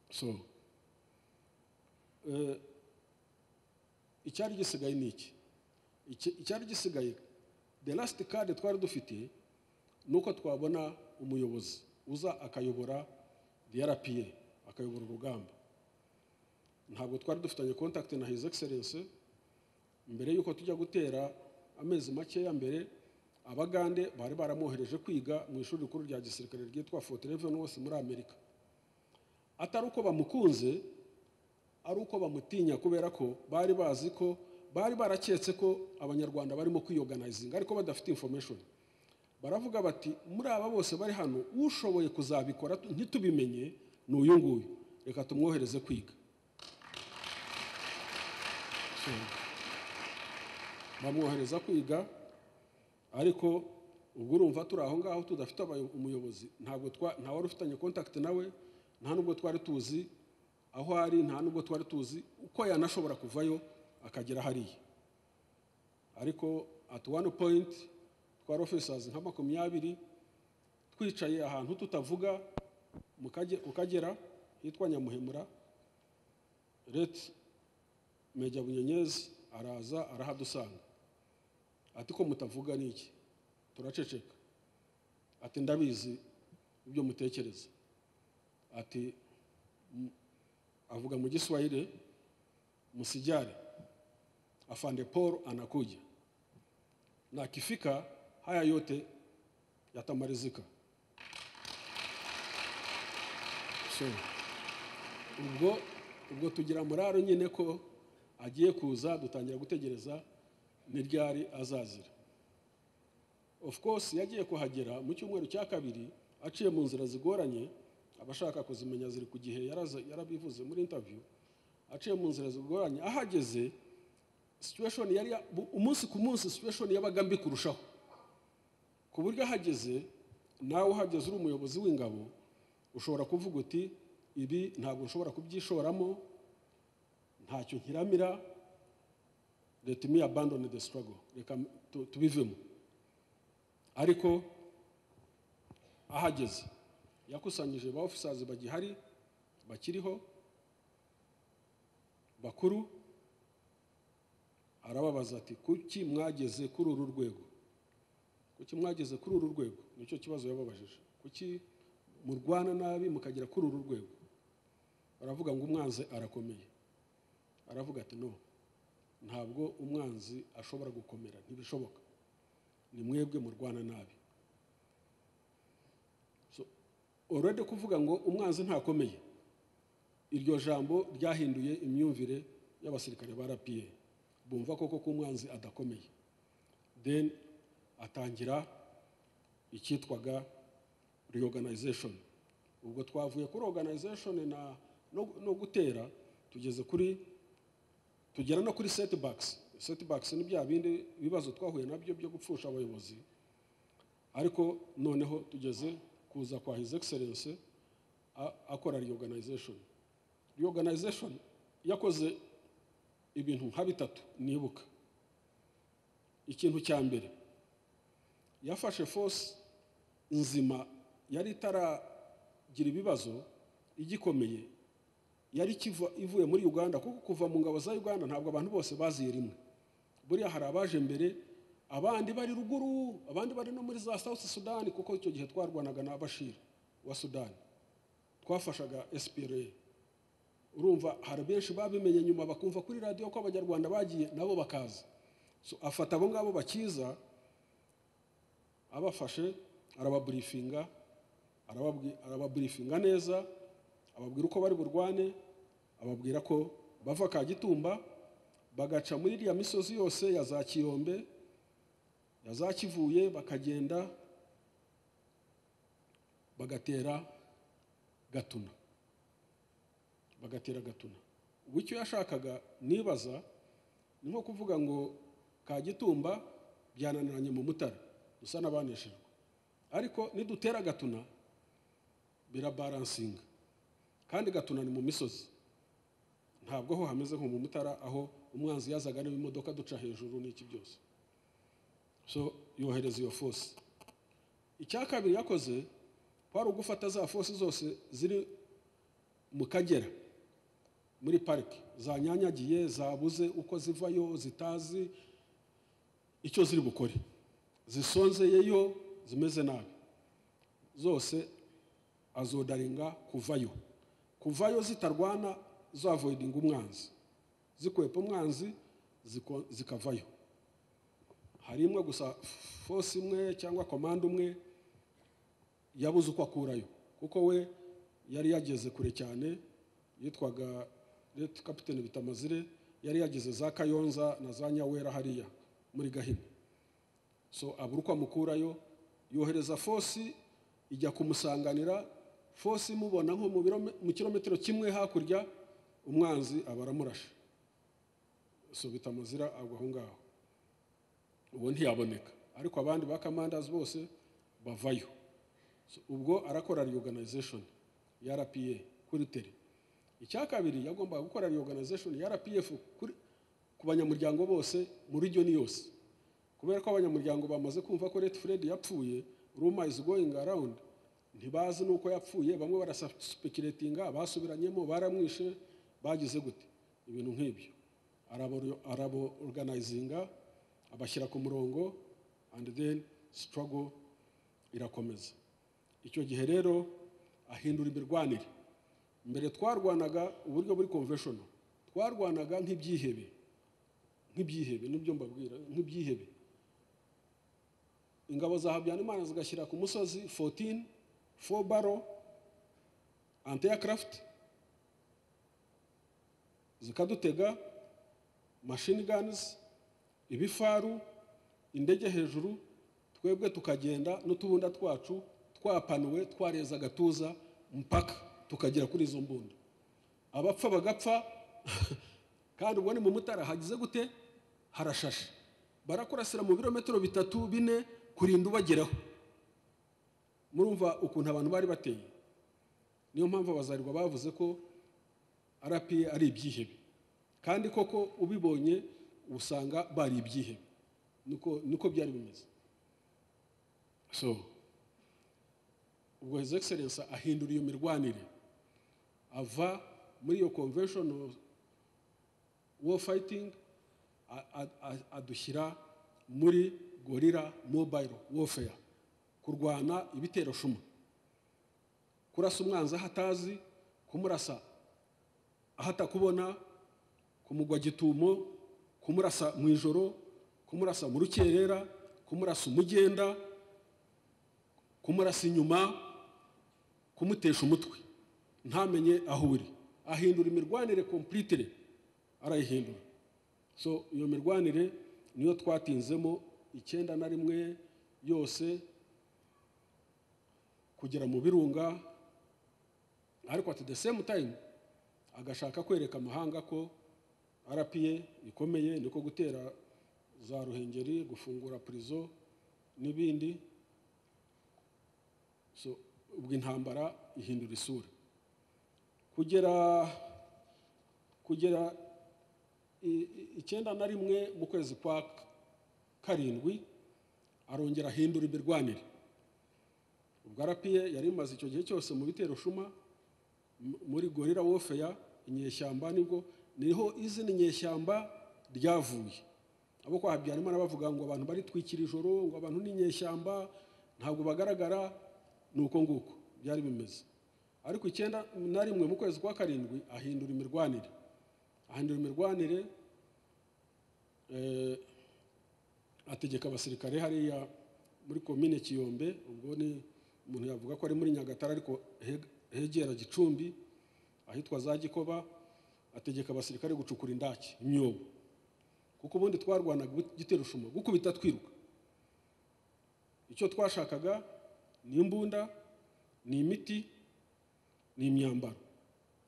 so eh, icyari gisigaye ni iki Iki- icyari gisigaye the last card twari dufite ni uko twabona umuyobozi uza akayobora drpa akayobora urugamba ntabwo twari dufitanye contact na his excellence mbere y'uko tujya gutera amezi makeya mbere abagande bari baramwohereje kwiga mu ishuri rikuru rya gisirikare ryitwa fort Leavenworth wose muri amerika atari uko bamukunze ari uko bamutinya kubera ko bari bazi ko bari baraketse ko abanyarwanda barimo kwiyoganayizinga ariko badafite information baravuga bati muri aba bose bari hano ushoboye kuzabikora tu- ntitubimenye ni uyu nguyu reka tumwohereze kwiga So, bamwohereza kwiga ariko ubwo urumva turi aho ngaho tudafite abayo- umuyobozi ntabwo twa- nta wari ufitanye contact nawe nta nubwo twari tuzi aho ari nta nubwo twari tuzi uko yanashobora kuvayo akagera hariya ariko at one point twari officers nka makumyabiri twicaye ahantu tutavuga mu Kage- ku kagera hitwa nyamuhemura leti Meja Bunyenyezi araza arahadusanga ati ko mutavuga ni iki turaceceka ati ndabizi ibyo mutekereza ati "M- avuga mu giswahili musijyare afande paul anakuja na akifika haya yote yatamalizika so, ubwo ubwo tugira muraro nyine ko agiye kuza dutangira gutegereza ntiryari azazira of course yagiye kuhagera mu cyumweru cya kabiri aciye mu nzira zigoranye abashaka kuzimenya ziri ku gihe yaraza- yarabivuze muri interview aciye mu nzira zigoranye ahageze situation yari ya- bu- umunsi ku munsi situation yabaga mbi kurushaho ku buryo ahageze nawe uhageze uri umuyobozi w'ingabo ushobora kuvuga uti ibi ntabwo nshobora kubyishoramo ntacyo nkiramira let me abandon the struggle reka tu- tubivemo ariko ahageze yakusanyije ba officers bagihari bakiriho bakuru arababaza ati kuki mwageze kuri uru rwego kuki mwageze kuri uru rwego nicyo kibazo yababajije kuki murwana nabi mukagera kuri uru rwego baravuga ngo umwanzi arakomeye aravuga ati no ntabwo umwanzi ashobora gukomera ntibishoboka ni mwebwe murwana nabi So, already kuvuga ngo umwanzi ntakomeye iryo jambo ryahinduye imyumvire y'abasirikare ba rpa bumva koko ko umwanzi adakomeye then atangira icyitwaga reorganization ubwo twavuye kuri organization na no, no gutera tugeze kuri tugera no kuri setbacks setbacks ni bya bindi bibazo twahuye nabyo byo gupfusha abayobozi ariko noneho tugeze kuza kwa his excellence a- akora reorganization reorganization yakoze ibintu nka bitatu nibuka ikintu cya mbere yafashe force nzima yari itaragira ibibazo igikomeye yari kiva ivuye muri uganda kuko kuva mu ngabo za uganda ntabwo abantu bose baziye rimwe buriya hari abaje mbere abandi bari ruguru abandi bari no muri za south sudan kuko icyo gihe twarwanaga na bashir wa sudan twafashaga spra urumva hari benshi babimenye nyuma bakumva kuri radiyo ko abanyarwanda bagiye nabo bakaza so afata abo ngabo bakiza abafashe arababurifinga arababwi- arababurifinga neza ababwira uko bari burwane ababwira ko bava kagitumba bagaca muri iriya misozi yose ya za kiyombe ya za kivuye bakagenda bagatera gatuna bagatera gatuna ubu icyo yashakaga nibaza ni nko kuvuga ngo kagitumba byananiranye mu mutara dusa n'abaneshejwe ariko nidutera gatuna birabaransinga kandi gatuna ni mu misozi ntabwo ho hameze nko mu mutara aho umwanzi yazaga areba imodoka duca hejuru n'iki byose so yohereza iyo fosi icya kabiri yakoze kwari ugufata za fosi zose ziri mu kagera muri pariki zanyanyagiye zabuze uko zivayo zitazi icyo ziri bukore zisonzeyeyo zimeze nabi zose azodaringa kuvayo kuvayo zitarwana zavoidinga umwanzi zikwepa umwanzi ziko- zikavayo hari imwe gusa fosi imwe cyangwa komanda umwe yabuze uko akurayo kuko we yari yageze kure cyane yitwaga leta kapitene bitamazire yari yageze za kayonza na za nyawera hariya muri gahini so abura uko amukurayo yohereza fosi ijya kumusanganira fosi imubona nko mu birome- mu kilometero kimwe hakurya umwanzi aba aramurashe so bitamuzira agwa aho ngaho uwo ntiyaboneka ariko abandi ba kamandazi bose bavayo So, ubwo arakora reorganization ya rpa kuri tere icya kabiri yagombaga gukora reorganization ya rpf kuri- ku banyamuryango bose mu region yose kubera ko abanyamuryango bamaze kumva ko Red Fred yapfuye rumor is going around ntibazi nuko yapfuye bamwe barasuspekiratinga basubiranyemo baramwishe bagize gute ibintu nk'ibyo arabo- arabo organizinga abashyira ku murongo and then struggle irakomeza icyo gihe rero ahindura imirwanire mbere twarwanaga uburyo buri conventional twarwanaga nk'ibyihebe nk'ibyihebe nibyo mbabwira nk'ibyihebe ingabo za habyarimana zigashyira ku musozi 14 four barrow anti aircraft zikadutega machine guns ibifaru indege hejuru twebwe tukagenda n'utubunda twacu twapanuwe twareza agatuza mpaka tukagera kuri izo mbunda abapfa bagapfa kandi ubwo ni mu mutara hagize gute harashashe barakurasira mu birometero bitatu bine kurinda ubageraho murumva ukuntu abantu bari bateye niyo mpamvu abazarirwa bavuze ko rpa ari ibyihebe kandi koko ubibonye usanga bari ibyihebe niko niko byari bimeze so ubwo his excellence ahindura iyo mirwanire ava muri iyo conventional war fighting a- a- a- adushyira muri gorira mobile warfare kurwana ibitero shuma kurasa umwanzi aho atazi kumurasa aho atakubona kumugwa gitumo kumurasa mu ijoro kumurasa mu rukerera kumurasa umugenda kumurasa inyuma kumutesha umutwe ntamenye aho uri ahindura imirwanire kompulitire arayihindura so iyo mirwanire niyo twatinzemo icyenda na rimwe yose kugera mu birunga ariko at the same time agashaka kwereka amahanga ko rpa ikomeye niko gutera za ruhengeri gufungura prison n'ibindi so ubwo intambara ihindura isura kugera kugera i- i- icyenda na rimwe mu kwezi kwa k- karindwi arongera ahindura imirwanire ubwo arapiye yari imaze icyo gihe cyose mu bitero shuma m- muri gorira wofeya inyeshyamba nibwo niho izina inyeshyamba ryavuye abo kwa habyarimana bavuga ngo abantu baritwikira ijoro ngo abantu ni inyeshyamba ntabwo bagaragara ni uko nguko byari bimeze ariko icyenda na rimwe mu kwezi kwa karindwi ahindura imirwanire ahindura imirwanire eh, ategeka abasirikare hariya muri komine kiyombe ubwo ni umuntu yavuga ko ari muri nyagatare ariko he- hegera gicumbi ahitwa za gikoba ategeka abasirikare gucukura indaki imyobo kuko ubundi twarwanaga giterushuma gukubita twiruka icyo twashakaga ni imbunda ni imiti ni imyambaro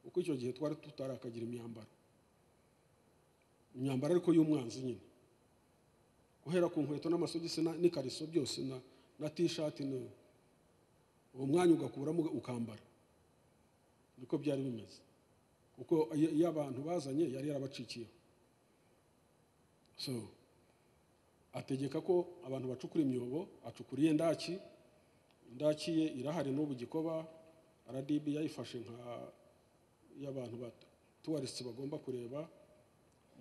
kuko icyo gihe twari tutarakagira imyambaro imyambaro ariko y'umwanzi nyine guhera ku nkweto n'amasogisi na- n'ikariso byose na na tishati ni uwo mwanya ugakuramo ukambara niko byari bimeze kuko iyo iyo abantu bazanye yari yarabacikiyeho so ategeka ko abantu bacukura imyobo acukuriye ndaki ndaki ye irahari n'ubu gikoba rdb yayifashe nka y'abantu batuwarisiti bagomba kureba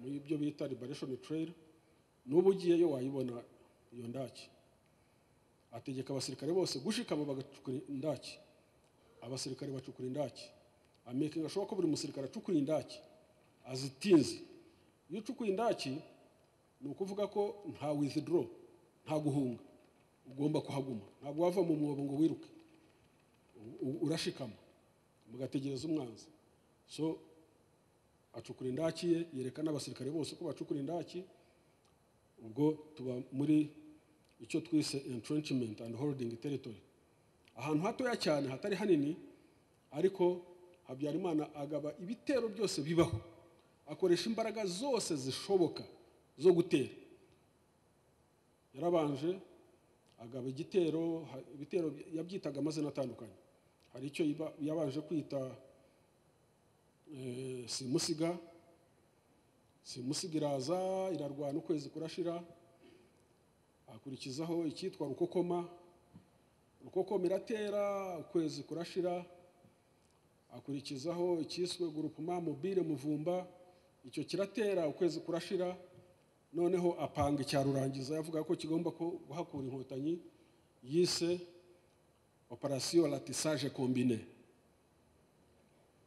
muri byo bita liberation trail n'ubu ugiyeyo wayibona iyo ndaki ategeka abasirikare bose gushikama bagacukura indaki abasirikare bacukura indaki amekinga ashoboka ko buri musirikare acukura indaki azitinze iyo ucukuye indaki ni ukuvuga ko nta withdraw nta guhunga ugomba kuhaguma ntabwo wava mu mwobo ngo wiruke U- u- urashikama mugategereza umwanzi so acukura indaki ye yereka n'abasirikare bose ko bacukura indaki ubwo tuba muri icyo twise entrenchment and holding territory ahantu hatoya cyane hatari hanini ariko habyarimana agaba ibitero byose bibaho akoresha imbaraga zose zishoboka zo gutera yarabanje agaba igitero ha- ibitero yabyitaga amazina atandukanye hari icyo yiba- yabanje kwita eh, simusiga simusiga iraza irarwana ukwezi kurashira akurikizaho icyitwa rukokoma rukokoma iratera ukwezi kurashira akurikizaho icyiswe gurupuma mobile muvumba icyo kiratera ukwezi kurashira noneho apanga icya rurangiza yavuga ko kigomba ko guhakura inkotanyi yise operasiyo latisage kombine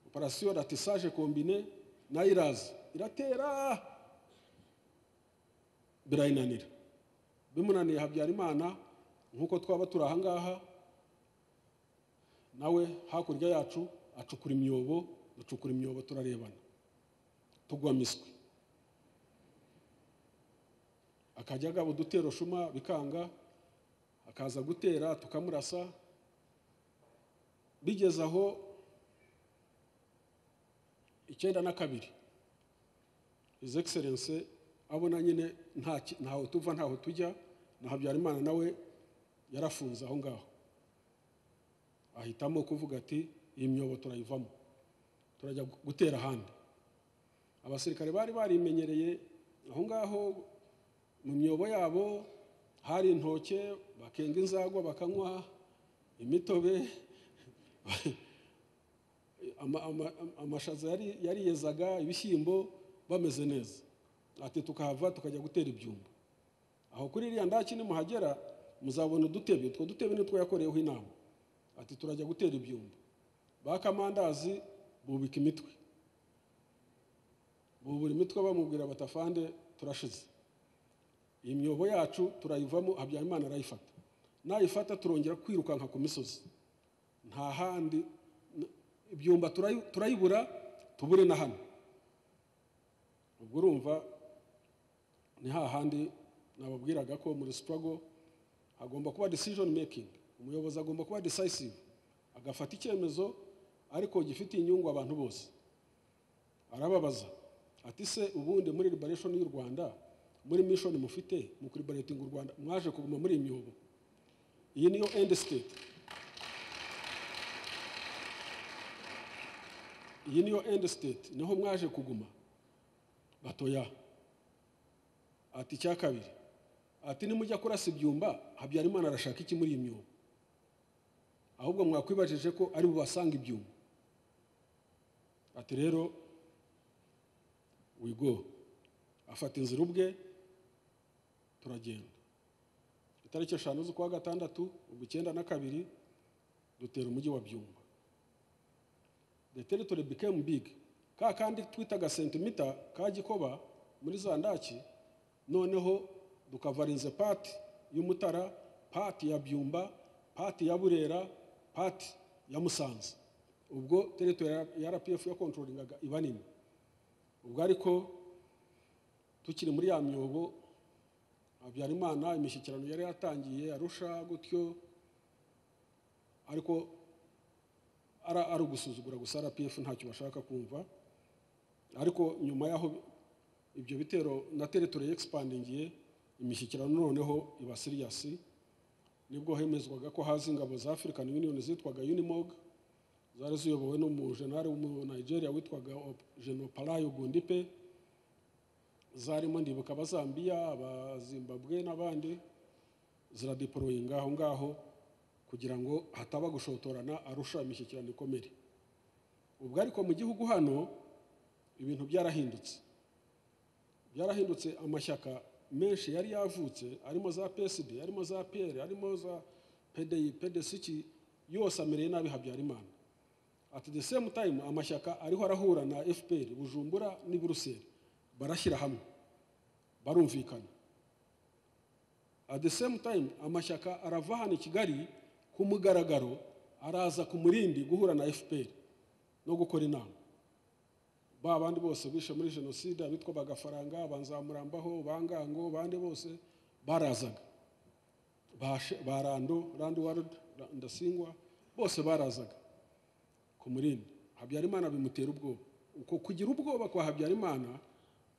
operasiyo latisage kombine nayo iraza iratera birayinanira bimunaniye habyarimana nk'uko twaba turi aha ngaha nawe hakurya yacu acukura imyobo ducukura imyobo turarebana tugwa miswi akajya agaba udutero shuma bikanga akaza gutera tukamurasa bigeze aho icyenda na kabiri his excellence abona nyine nta ki- ntaho tuva ntaho tujya na habyarimana nawe yarafunze aho ngaho ahitamo kuvuga ati iyi myobo turayivamo turajya gu- gutera ahandi abasirikare bari barimenyereye aho ngaho mu myobo yabo hari intoke bakenga inzagwa bakanywa imitobe ama- ama- amashaza yari- yariyezaga ibishyimbo bameze neza ati tukahava tukajya gutera ibyumba aho kuri iriya ndaki nimuhagera muzabona udutebe utwo dutebe nitwo yakoreyeho inama ati turajya gutera ibyumba bakamandazi bubika imitwe bubura imitwe bamubwira batafande turashize iyi myobo yacu turayivamo habyarimana arayifata nayifata turongera kwirukanka ku misozi nta handi n- ibyumba turayi- turayibura tubure na hano ubwo urumva ni hahandi nababwiraga ko muri struggle hagomba kuba decision making umuyobozi agomba kuba decisive agafata icyemezo ariko gifitiye inyungu abantu bose arababaza ati se ubundi muri liberation y'u rwanda muri mission mufite mu kuribarating u rwanda mwaje kuguma muri iyi myobo iyi niyo end state iyi niyo end state niho mwaje kuguma batoya ati icya kabiri ati nimujya kurasa ibyumba habyarimana arashaka iki muri iyi myobo ahubwo mwakwibajije ko ari bubasanga ibyuma ati rero wigo afata inzira ubwe turagenda itariki eshanu z'ukwa gatandatu ubwo icyenda na kabiri dutera umujyi wa byumba the territory became big ka kandi twitaga sentimita ka gikoba muri za ndaki noneho dukavarinze pati y'umutara pati ya byumba pati ya burera pati ya musanze ubwo territory ya rpf yakontrolingaga iba nini ubwo ariko tukiri muri ya myobo habyarimana imishyikirano yari yatangiye arusha gutyo ariko ara ari ugusuzugura gusa rpf ntacyo bashaka kumva ariko nyuma y'aho ibyo bitero na teritori yexipandingiye imishyikirano noneho iba siriyasi nibwo hemezwaga ko haza ingabo za african union zitwaga unimog zari ziyobowe n'umujenali w'umu nigeria witwaga genoparayo gundipe zarimo ndibuka abazambiya abazimbabwe n'abandi ziradiporoyinga aho ngaho kugira ngo hataba gushotorana arusha imishyikirano ikomere ubwo ariko mu gihugu hano ibintu byarahindutse byarahindutse amashyaka menshi yari yavutse arimo za psd arimo za pr arimo za pdi pdc yose amereye nabi habyarimana ati the same time amashyaka ariho arahura na fpr bujumbura n'i buruseli barashyira hamwe barumvikana at the same time amashyaka arava hano i kigali ku mugaragaro araza ku murindi guhura na fpr no gukora inama ba bandi bose bishe muri jenoside abitwa bagafaranga banzamurambaho bangango bandi bose barazaga ba rando randi warudi ndasingwa bose barazaga ku murindi habyarimana bimutera ubwoba uko kugira ubwoba kwa habyarimana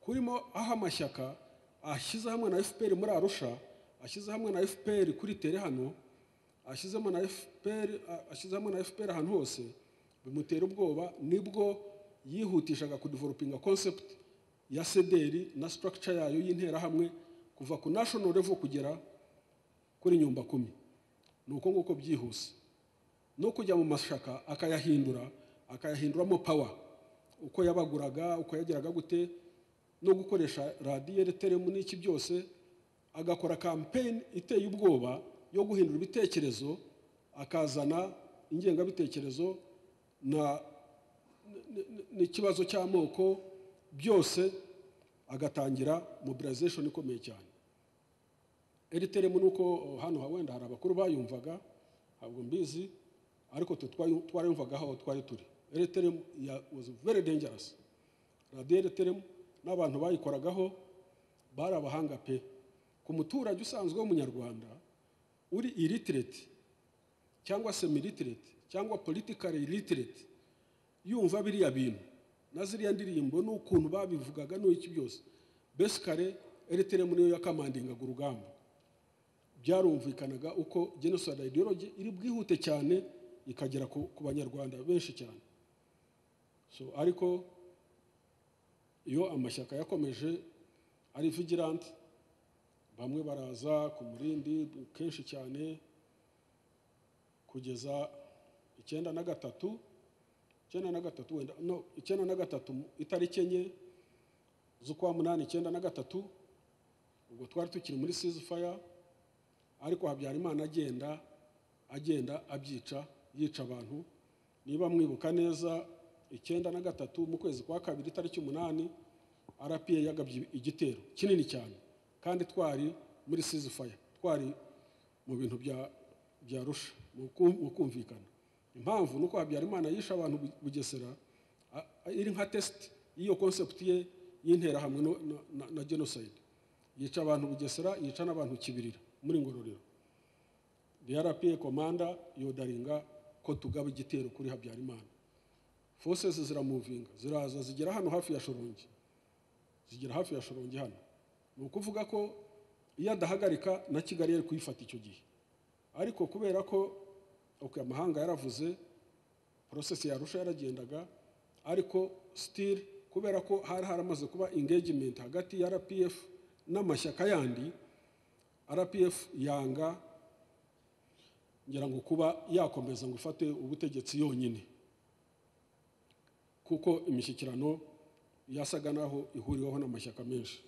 kurimo aho amashyaka ashyize hamwe na fpr muri arusha ashyize hamwe na fpr kuri tere hano ashyizemo na fpr ashyize hamwe na fpr ahantu hose bimutera ubwoba nibwo yihutishaga kudevelopinga concept ya sederi na structure yayo y'interahamwe kuva ku national level kugera kuri nyumba kumi ni uko nguko byihuse no kujya mu mashyaka akayahindura akayahinduramo power uko yabaguraga uko yageraga gute no gukoresha radiyeri teremu n'iki byose agakora kampeyini iteye ubwoba yo guhindura ibitekerezo akazana ingengabitekerezo na n'ikibazo cy'amoko byose agatangira mobilization ikomeye cyane eriteremu ni uko hano wenda hari abakuru bayumvaga ntabwo mbizi ariko twarayumvaga aho twari turi eriteremu was very dangerous radiyo eriteremu n'abantu bayikoragaho bari abahanga pe ku muturage usanzwe w'umunyarwanda uri iritireti cyangwa semiritireti cyangwa politikari iritireti yumva biriya bintu na ziriya ndirimbo n'ukuntu babivugaga n'iki byose besikare eriteremu niyo yakamandingaga urugamba byarumvikanaga uko genoside ideology iri bwihute cyane ikagera ku banyarwanda benshi cyane so ariko iyo amashyaka yakomeje ari vigilanti bamwe baraza ku murindi kenshi cyane kugeza icyenda na gatatu icyenda na gatatu wenda no icyenda na gatatu itariki enye z'ukwa munani icyenda na gatatu ubwo twari tukiri muri sizifaya ariko habyarimana agenda agenda abyica yica abantu niba mwibuka neza icyenda na gatatu mu kwezi kwa kabiri itariki umunani rpa yagabye igitero kinini cyane kandi twari muri sizifaya twari mu bintu bya rusha mu kumvikana impamvu ni uko habyarimana yishe abantu bugesera iri nka tesite y'iyo konsepti ye y'interahamwe na jenoside yica abantu bugesera yica n'abantu kibirira muri ngororero rpa komanda yodaringa ko tugaba igitero kuri habyarimana fosesi ziramuvinga ziraza zigera hano hafi ya shorongi zigera hafi ya shorongi hano ni ukuvuga ko iyo adahagarika na kigali yari kuyifata icyo gihe ariko kubera ko uko amahanga yaravuze porosesi yarusha yaragendaga ariko sitiri kubera ko hari haramaze kuba engagement hagati ya rpf n'amashyaka yandi rpf yanga ngira ngo kuba yakomeza ngo ifate ubutegetsi yonyine kuko imishyikirano yasaga naho ihuriweho n'amashyaka menshi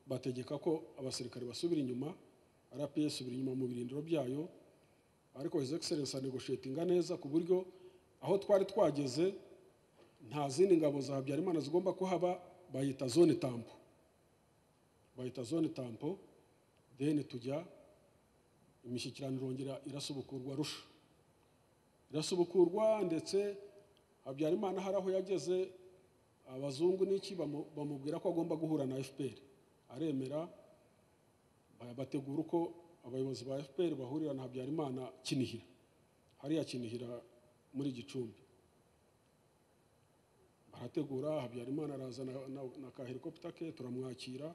bategeka ko abasirikare basubira inyuma rpf isubira inyuma mu birindiro byayo ariko his excellence anegoshetinga neza ku buryo aho twari twageze nta zindi ngabo za habyarimana zigomba kuhaba bayita zone tampo bayita zone tampo then tujya imishyikirano irongera irasubukurwa rusha irasubukurwa ndetse habyarimana hari aho yageze abazungu n'iki bamubwira ko agomba guhura na fpr aremera bategura uko abayobozi ba fpr bahurira na habyarimana kinihira hariya kinihira muri gicumbi barategura habyarimana araza na kahelikopita ke turamwakira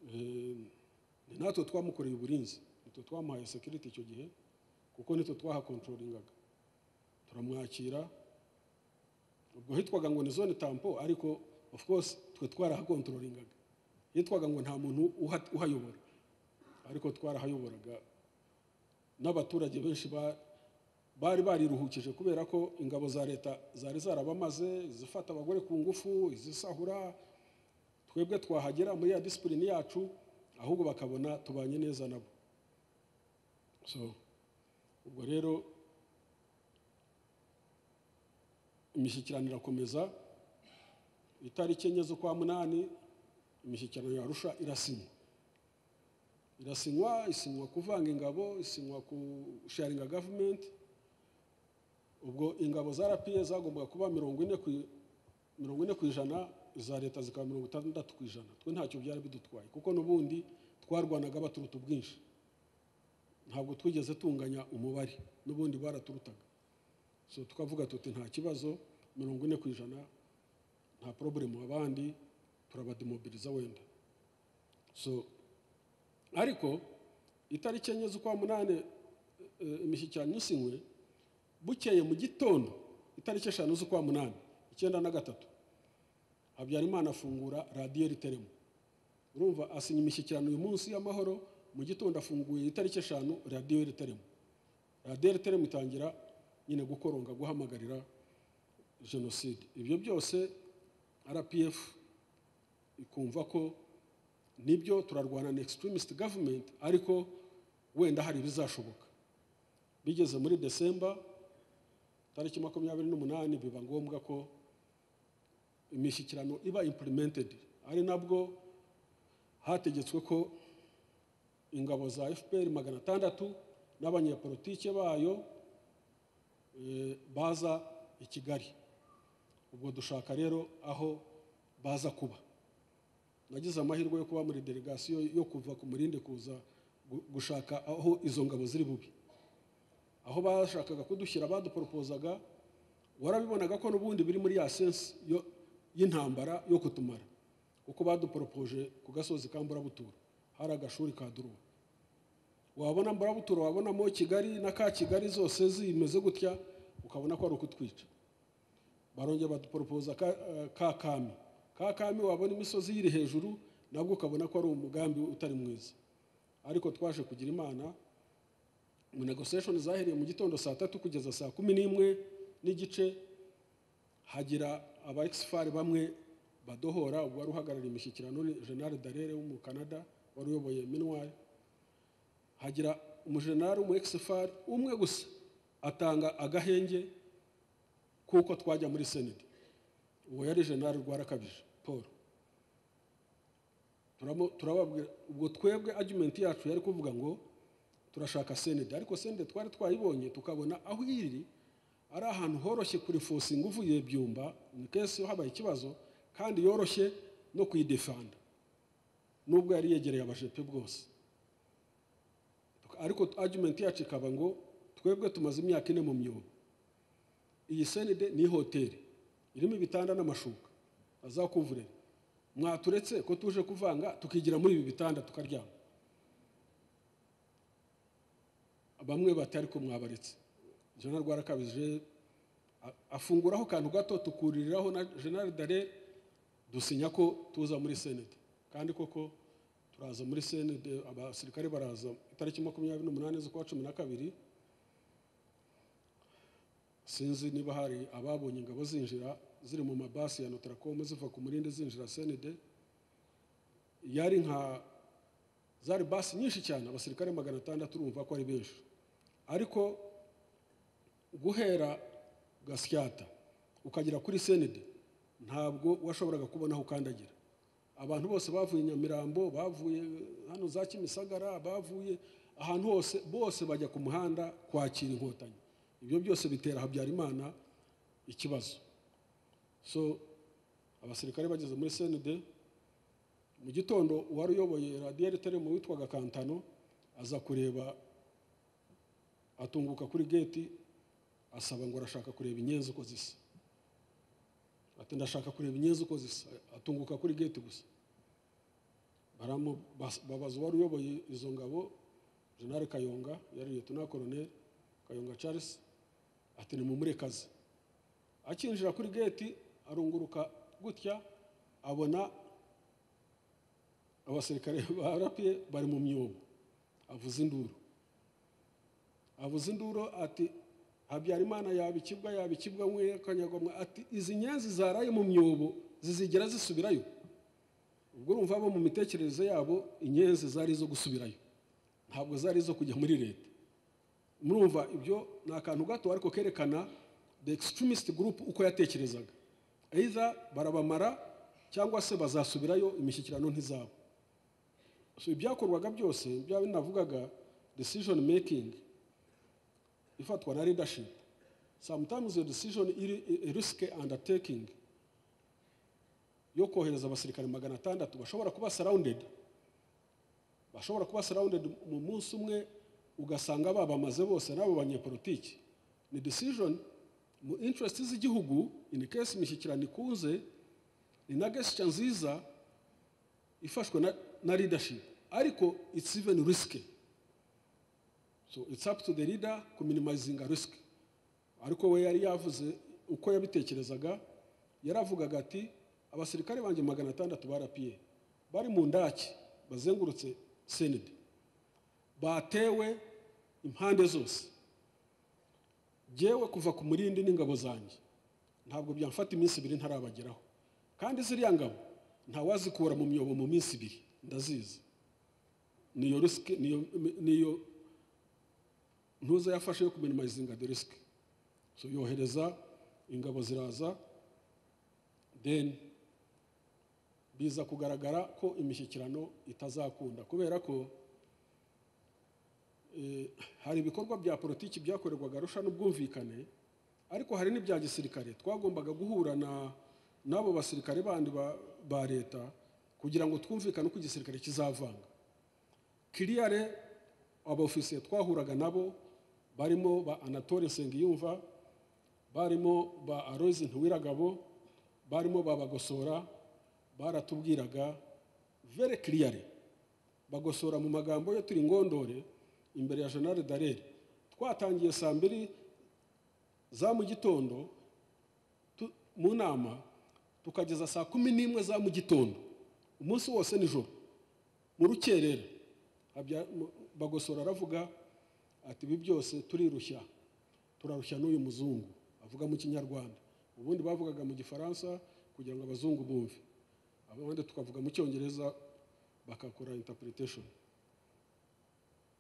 ni natwe twamukoreye uburinzi natwe twamuhaye sekiriti icyo gihe kuko nitwe twahakontrolingaga turamwakira ubwo hitwaga ngo ni zone tampo ariko of course twe twarahakontrolingaga hitwaga ngo nta muntu uha- uhayobora ariko twarahayoboraga n'abaturage benshi ba- bari bariruhukije kubera ko ingabo za leta zari zarabamaze izifata abagore ku ngufu izisahura twebwe twahagera muri ya disipurine yacu ahubwo bakabona tubanye neza nabo so ubwo rero imishyikirano irakomeza itariki enye z'ukwa munani imishyikirano ya arusha irasinywa irasinywa isinywa kuvanga ingabo isinywa kusharinga gavumenti ubwo ingabo za rpa zagombaga kuba mirongo ine ku i- mirongo ine ku ijana iza leta zikaba mirongo itandatu ku ijana twe ntacyo byari bidutwaye kuko n'ubundi twarwanaga baturuta ubwinshi ntabwo twigeze tunganya umubare n'ubundi baraturutaga so tukavuga tuti nta kibazo mirongo ine ku ijana nta porobulemu abandi turabademobiliza wenda so ariko itariki enye z'ukwa munani eh, imishyikirano isinywe bukeye mu gitondo itariki eshanu z'ukwa munani icyenda na gatatu habyarimana afungura radiyo riteremo urumva asinya imishyikirano uyu munsi y'amahoro mu gitondo afunguye itariki eshanu radiyo riteremo radiyo riteremo itangira nyine gukoronga guhamagarira jenoside ibyo byose rpf ikumva ko nibyo turarwana na extremist government ariko wenda hari ibizashoboka bigeze muri desemba tariki makumyabiri n'umunani biba ngombwa ko imishyikirano iba implemented ari nabwo hategetswe ko ingabo za fpr magana atandatu n'abanyepolitike bayo eh, baza i kigali ubwo dushaka rero aho baza kuba nagize amahirwe yo kuba muri delegasiyo yo kuva ku murindi kuza gu- gushaka aho izo ngabo ziri bubi aho bashakaga kudushyira baduporopozaga warabibonaga ko n'ubundi biri muri ya sensi yo- y'intambara yo kutumara kuko baduporopoje ku gasozi ka mburabutura hari agashuri ka duruwa wabona mburabutura wabonamo kigali na ka kigali zose zimeze gutya ukabona ko ari ukutwica barongera baduporopoza ka, eh, ka kami ka kami wabona imisozi yiri hejuru nabwo ukabona ko ari umugambi utari mwiza ariko twaje kugira imana mu negotiation zahereye mu gitondo saa tatu kugeza saa kumi n'imwe n'igice hagira aba exfar bamwe badohora uwari uhagarariye imishyikirano ni general darere wo mu canada wari uyoboye minwari hagira umujenerali w'umu exfar umwe gusa atanga agahenge kuko twajya muri senedi uwo yari general rwarakabije paul Turamu- turababwira ubwo twebwe argumenti yacu yari kuvuga ngo turashaka senedi ariko senedi twari twayibonye tukabona aho iri ari ahantu horoshye kurifosinga uvuye byumba ni kesi habaye ikibazo kandi yoroshye no kuyidefanda nubwo yari yegereye abajepe bwose ariko argument yacu ikaba ngo twebwe tumaze imyaka ine mu myobo iyi senide ni hoteli irimo ibitanda n'amashuka azakuvurera mwaturetse ko tuje kuvanga tukigira muri ibi bitanda tukaryama bamwe bati ariko mwabaretse jenerali rwarakabije a- afunguraho akantu gato tukuririraho na jenerali dare dusinya ko tuza muri senede kandi koko turaza muri senede abasirikare baraza itariki makumyabiri n'umunani z'ukwa cumi na kabiri sinzi niba hari ababonye ingabo zinjira ziri mu mabasi ya notaracom ziva ku murindi zinjira senede yari nka zari basi nyinshi cyane abasirikare magana atandatu urumva ko ari benshi ariko guhera gasyata ukagera kuri senede ntabwo washoboraga kubona aho ukandagira abantu bose bavuye i nyamirambo bavuye hano za kimisagara bavuye ahantu hose bose bajya ku muhanda kwakira inkotanyi ibyo byose bitera habyarimana ikibazo so abasirikare bageze muri senede mu gitondo uwari uyoboye radiyo riteremo witwaga kantano aza kureba atunguka kuri geti asaba ngo arashaka kureba inyenzi uko zisa ati ndashaka kureba inyenzi uko zisa atunguka kuri geti gusa baramu- bas- babaza uwari uyoboye izo ngabo jenali kayonga yari liyetona koroneri kayonga charles ati ni mumurekazi akinjira kuri geti arunguruka gutya abona abasirikare ba rapiye bari mu myobo avuza induru avuza induru ati habyarimana yaba ikibwa yaba ikibwa mwe kanyagomwa ati izi nyenzi zaraye mu myobo zizigera zisubirayo ubwo urumva bo mu mitekerereze yabo inyenzi zari izo gusubirayo ntabwo zari izo kujya muri leta murumva ibyo ni akantu gato ariko kerekana the extremist group uko yatekerezaga either barabamara cyangwa se bazasubirayo imishyikirano ntizabo so ibyakorwaga byose byaba binavugaga decision making ifatwa na leadership sometimes your decision iri risky undertaking yo kohereza abasirikare magana atandatu bashobora kuba sarawundedi bashobora kuba sarawundedi mu munsi umwe ugasanga babamaze bose n'abo banyepolitiki ni decision mu interest z'igihugu in case imishyikirano ikunze ni na gesture nziza ifashwe na, na leadership ariko it's even risky so it's up to the leader ku minimizinga risk ariko we yari yavuze uko yabitekerezaga yaravugaga ati abasirikare banjye magana atandatu barapiye bari mu ndaki bazengurutse senede batewe impande zose yewe kuva ku murindi n'ingabo zanjye ntabwo byamfata iminsi ibiri ntarabageraho kandi ziriya ngabo ntawazikura mu myobo mu minsi ibiri ndazizi niyo risike niyo ntuza yafashe yo kuminimayizinga de risike yohereza ingabo ziraza deni biza kugaragara ko imishyikirano itazakunda kubera ko hari ibikorwa bya politiki byakorerwaga arusha n'ubwumvikane ariko hari n'ibya gisirikare twagombaga guhura n'abo basirikare bandi ba leta kugira ngo twumvikane uko igisirikare kizavanga kiriyare abofisiye twahuraga nabo barimo ba anatole sengiyumva barimo ba arozi ntiwiragabo barimo babagosora baratubwiraga vere kiriyare bagosora mu magambo yo turi ngondore imbere ya jenali dareri twatangiye saa mbiri za mu gitondo mu nama tukageza saa kumi n'imwe za mu gitondo umunsi wose nijoro mu rukerera bagosora aravuga ati ibi byose turirushya turarushya n'uyu muzungu avuga mu kinyarwanda ubundi bavugaga mu gifaransa kugira ngo abazungu bumve abandi tukavuga mu cyongereza bagakora interpretation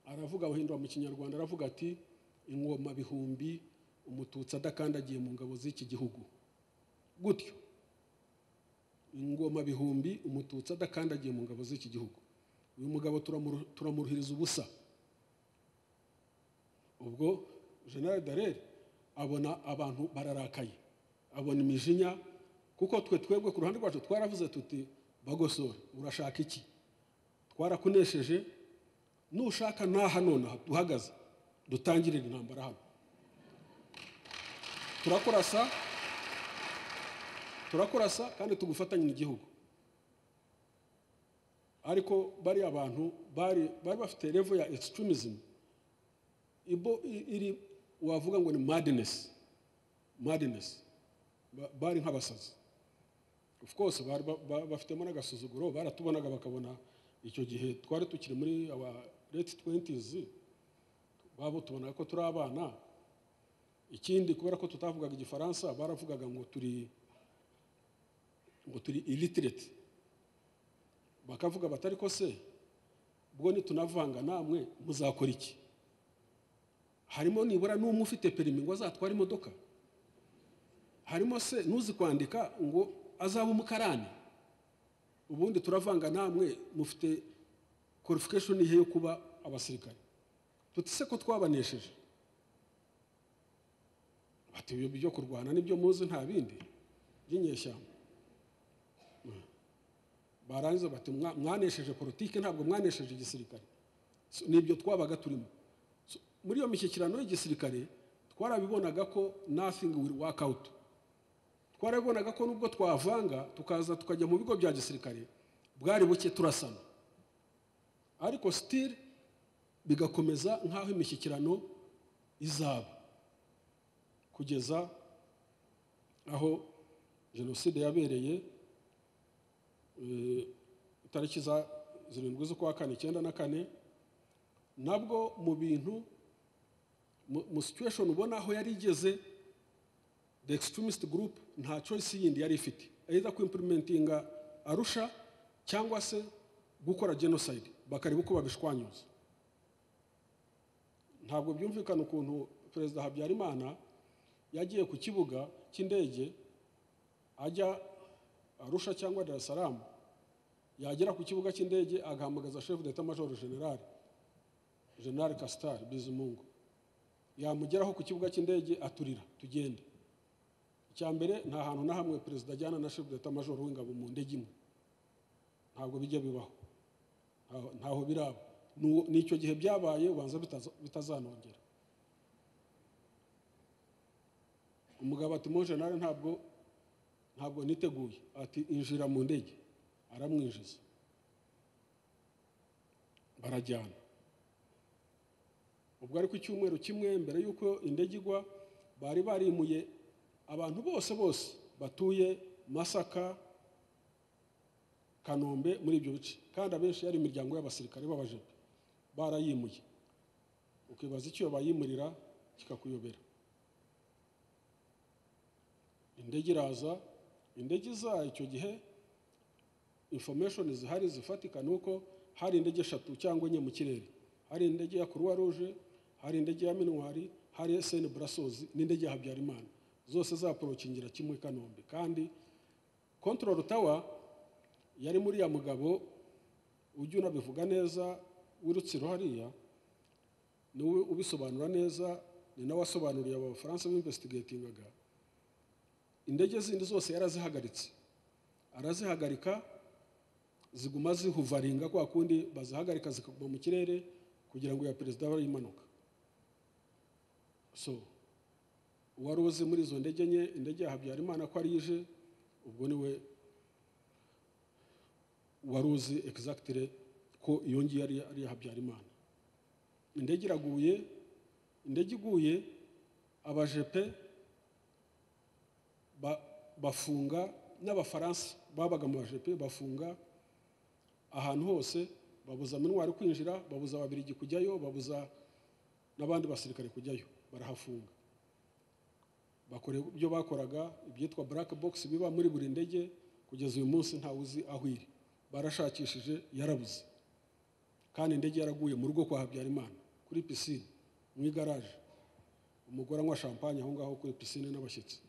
aravuga abahindura mu kinyarwanda aravuga ati ingoma bihumbi umututsi adakandagiye mu ngabo z'iki gihugu gutyo ingoma bihumbi umututsi adakandagiye mu ngabo z'iki gihugu uyu mugabo turamuruhiriza ubusa ubwo general darere abona abantu bararakaye abona imijinya kuko twe twebwe ku ruhande rwacu twaravuze tuti bagosora urashaka iki twarakunesheje nushaka n'aha nonaha duhagaze dutangirira intambara hano turakurasa turakurasa kandi tugufatanye n'igihugu ariko bari abantu bari bari bafite revo ya extremism ibo iri wavuga ngo ni madness madness bari nk'abasazi of course bafitemo n'agasuzuguro baratubonaga bakabona icyo gihe twari tukiri muri aba late twenties babo tubonaga ko turi abana ikindi kubera ko tutavugaga igifaransa baravugaga ngo turi ngo turi illiterate bakavuga batari ko se ubwo nitunavanga namwe muzakora iki harimo nibura n'umwe ufite perimi ngo azatware imodoka harimo se n'uzi kwandika ngo azaba umukarani ubundi turavanga namwe mufite qualification ihe yo kuba abasirikare tutise ko twabanesheje bati ibyo byo kurwana nibyo muzi nta bindi by'inyeshyamba barangiza bati mwanesheje politiki ntabwo mwanesheje igisirikare nibyo twabaga turimo muri iyo mishyikirano y'igisirikare twarabibonaga ko nothing will work out twarabonaga ko nubwo twavanga tukaza tukajya mu bigo bya gisirikare bwari buke turasana ariko sitiri bigakomeza nk'aho imishyikirano izaba kugeza aho jenoside yabereye eh, tariki za zirindwi z'ukwa kane icyenda na kane nabwo mu bintu mu- mu situation ubona aho yari igeze the extremist group nta choice yindi yari ifite either kuimplementinga arusha cyangwa se gukora genocide bakareba uko babishwanyuza ntabwo byumvikana ukuntu perezida habyarimana yagiye ku kibuga cy'indege ajya arusha cyangwa dar es salaam yagera ku kibuga cy'indege agahamagaza chef d'etat major general general castar bizimungu yamugeraho ku kibuga cy'indege aturira tugende icya mbere nta hantu na hamwe perezida ajyana na chef d'etat major w'ingabo mu ndege imwe ntabwo bijya bibaho Ntaho- ntaho biraba N'uwo- n'icyo gihe byabaye ubanza bitaza- bitazanongera umugabo ati mo jenali ntabwo ntabwo niteguye ati injira mu ndege aramwinjiza barajyana ubwo ariko icyumweru kimwe mbere y'uko indege igwa bari barimuye abantu bose bose batuye masaka kanombe muri ibyo bice kandi abenshi yari imiryango y'abasirikare b'abajepe barayimuye ukibaza icyo bayimurira kikakuyobera indege iraza indege iza icyo gihe information zihari zifatika ni uko hari indege eshatu cyangwa enye mu kirere hari indege ya croix rouge hari indege ya minwari hari sn brasozi n'indege ya habyarimana zose zaporokingira kimwe kanombe kandi control tower yari muri ya mugabo ujya unabivuga neza wirutsiro hariya niwe ubisobanura neza ni nawe wasobanuriye aba bafaransa b'investigatingaga indege zindi zose yarazihagaritse arazihagarika ziguma zihuvaringa kwa kundi bazihagarika zikaguma mu kirere kugira ngo ya perezida abe ari impanuka so uwari uzi muri izo ndege enye indege ya habyarimana ko ari ije ubwo niwe wari uzi egizagitire ko iyo ngiyo ari ari iya habyarimana indege iraguye indege iguye abajepe ba- bafunga n'abafaransa babaga mu bajepe bafunga ahantu hose babuza minwari kwinjira babuza ababirigi kujyayo babuza n'abandi basirikare kujyayo barahafunga bakora ibyo bakoraga ibyitwa black box biba muri buri ndege kugeza uyu munsi ntawe uzi aho iri barashakishije yarabuze kandi indege yaraguye mu rugo kwa habyarimana kuri pisine mu igaraje umugore anywa champagne aho ngaho kuri pisine n'abashyitsi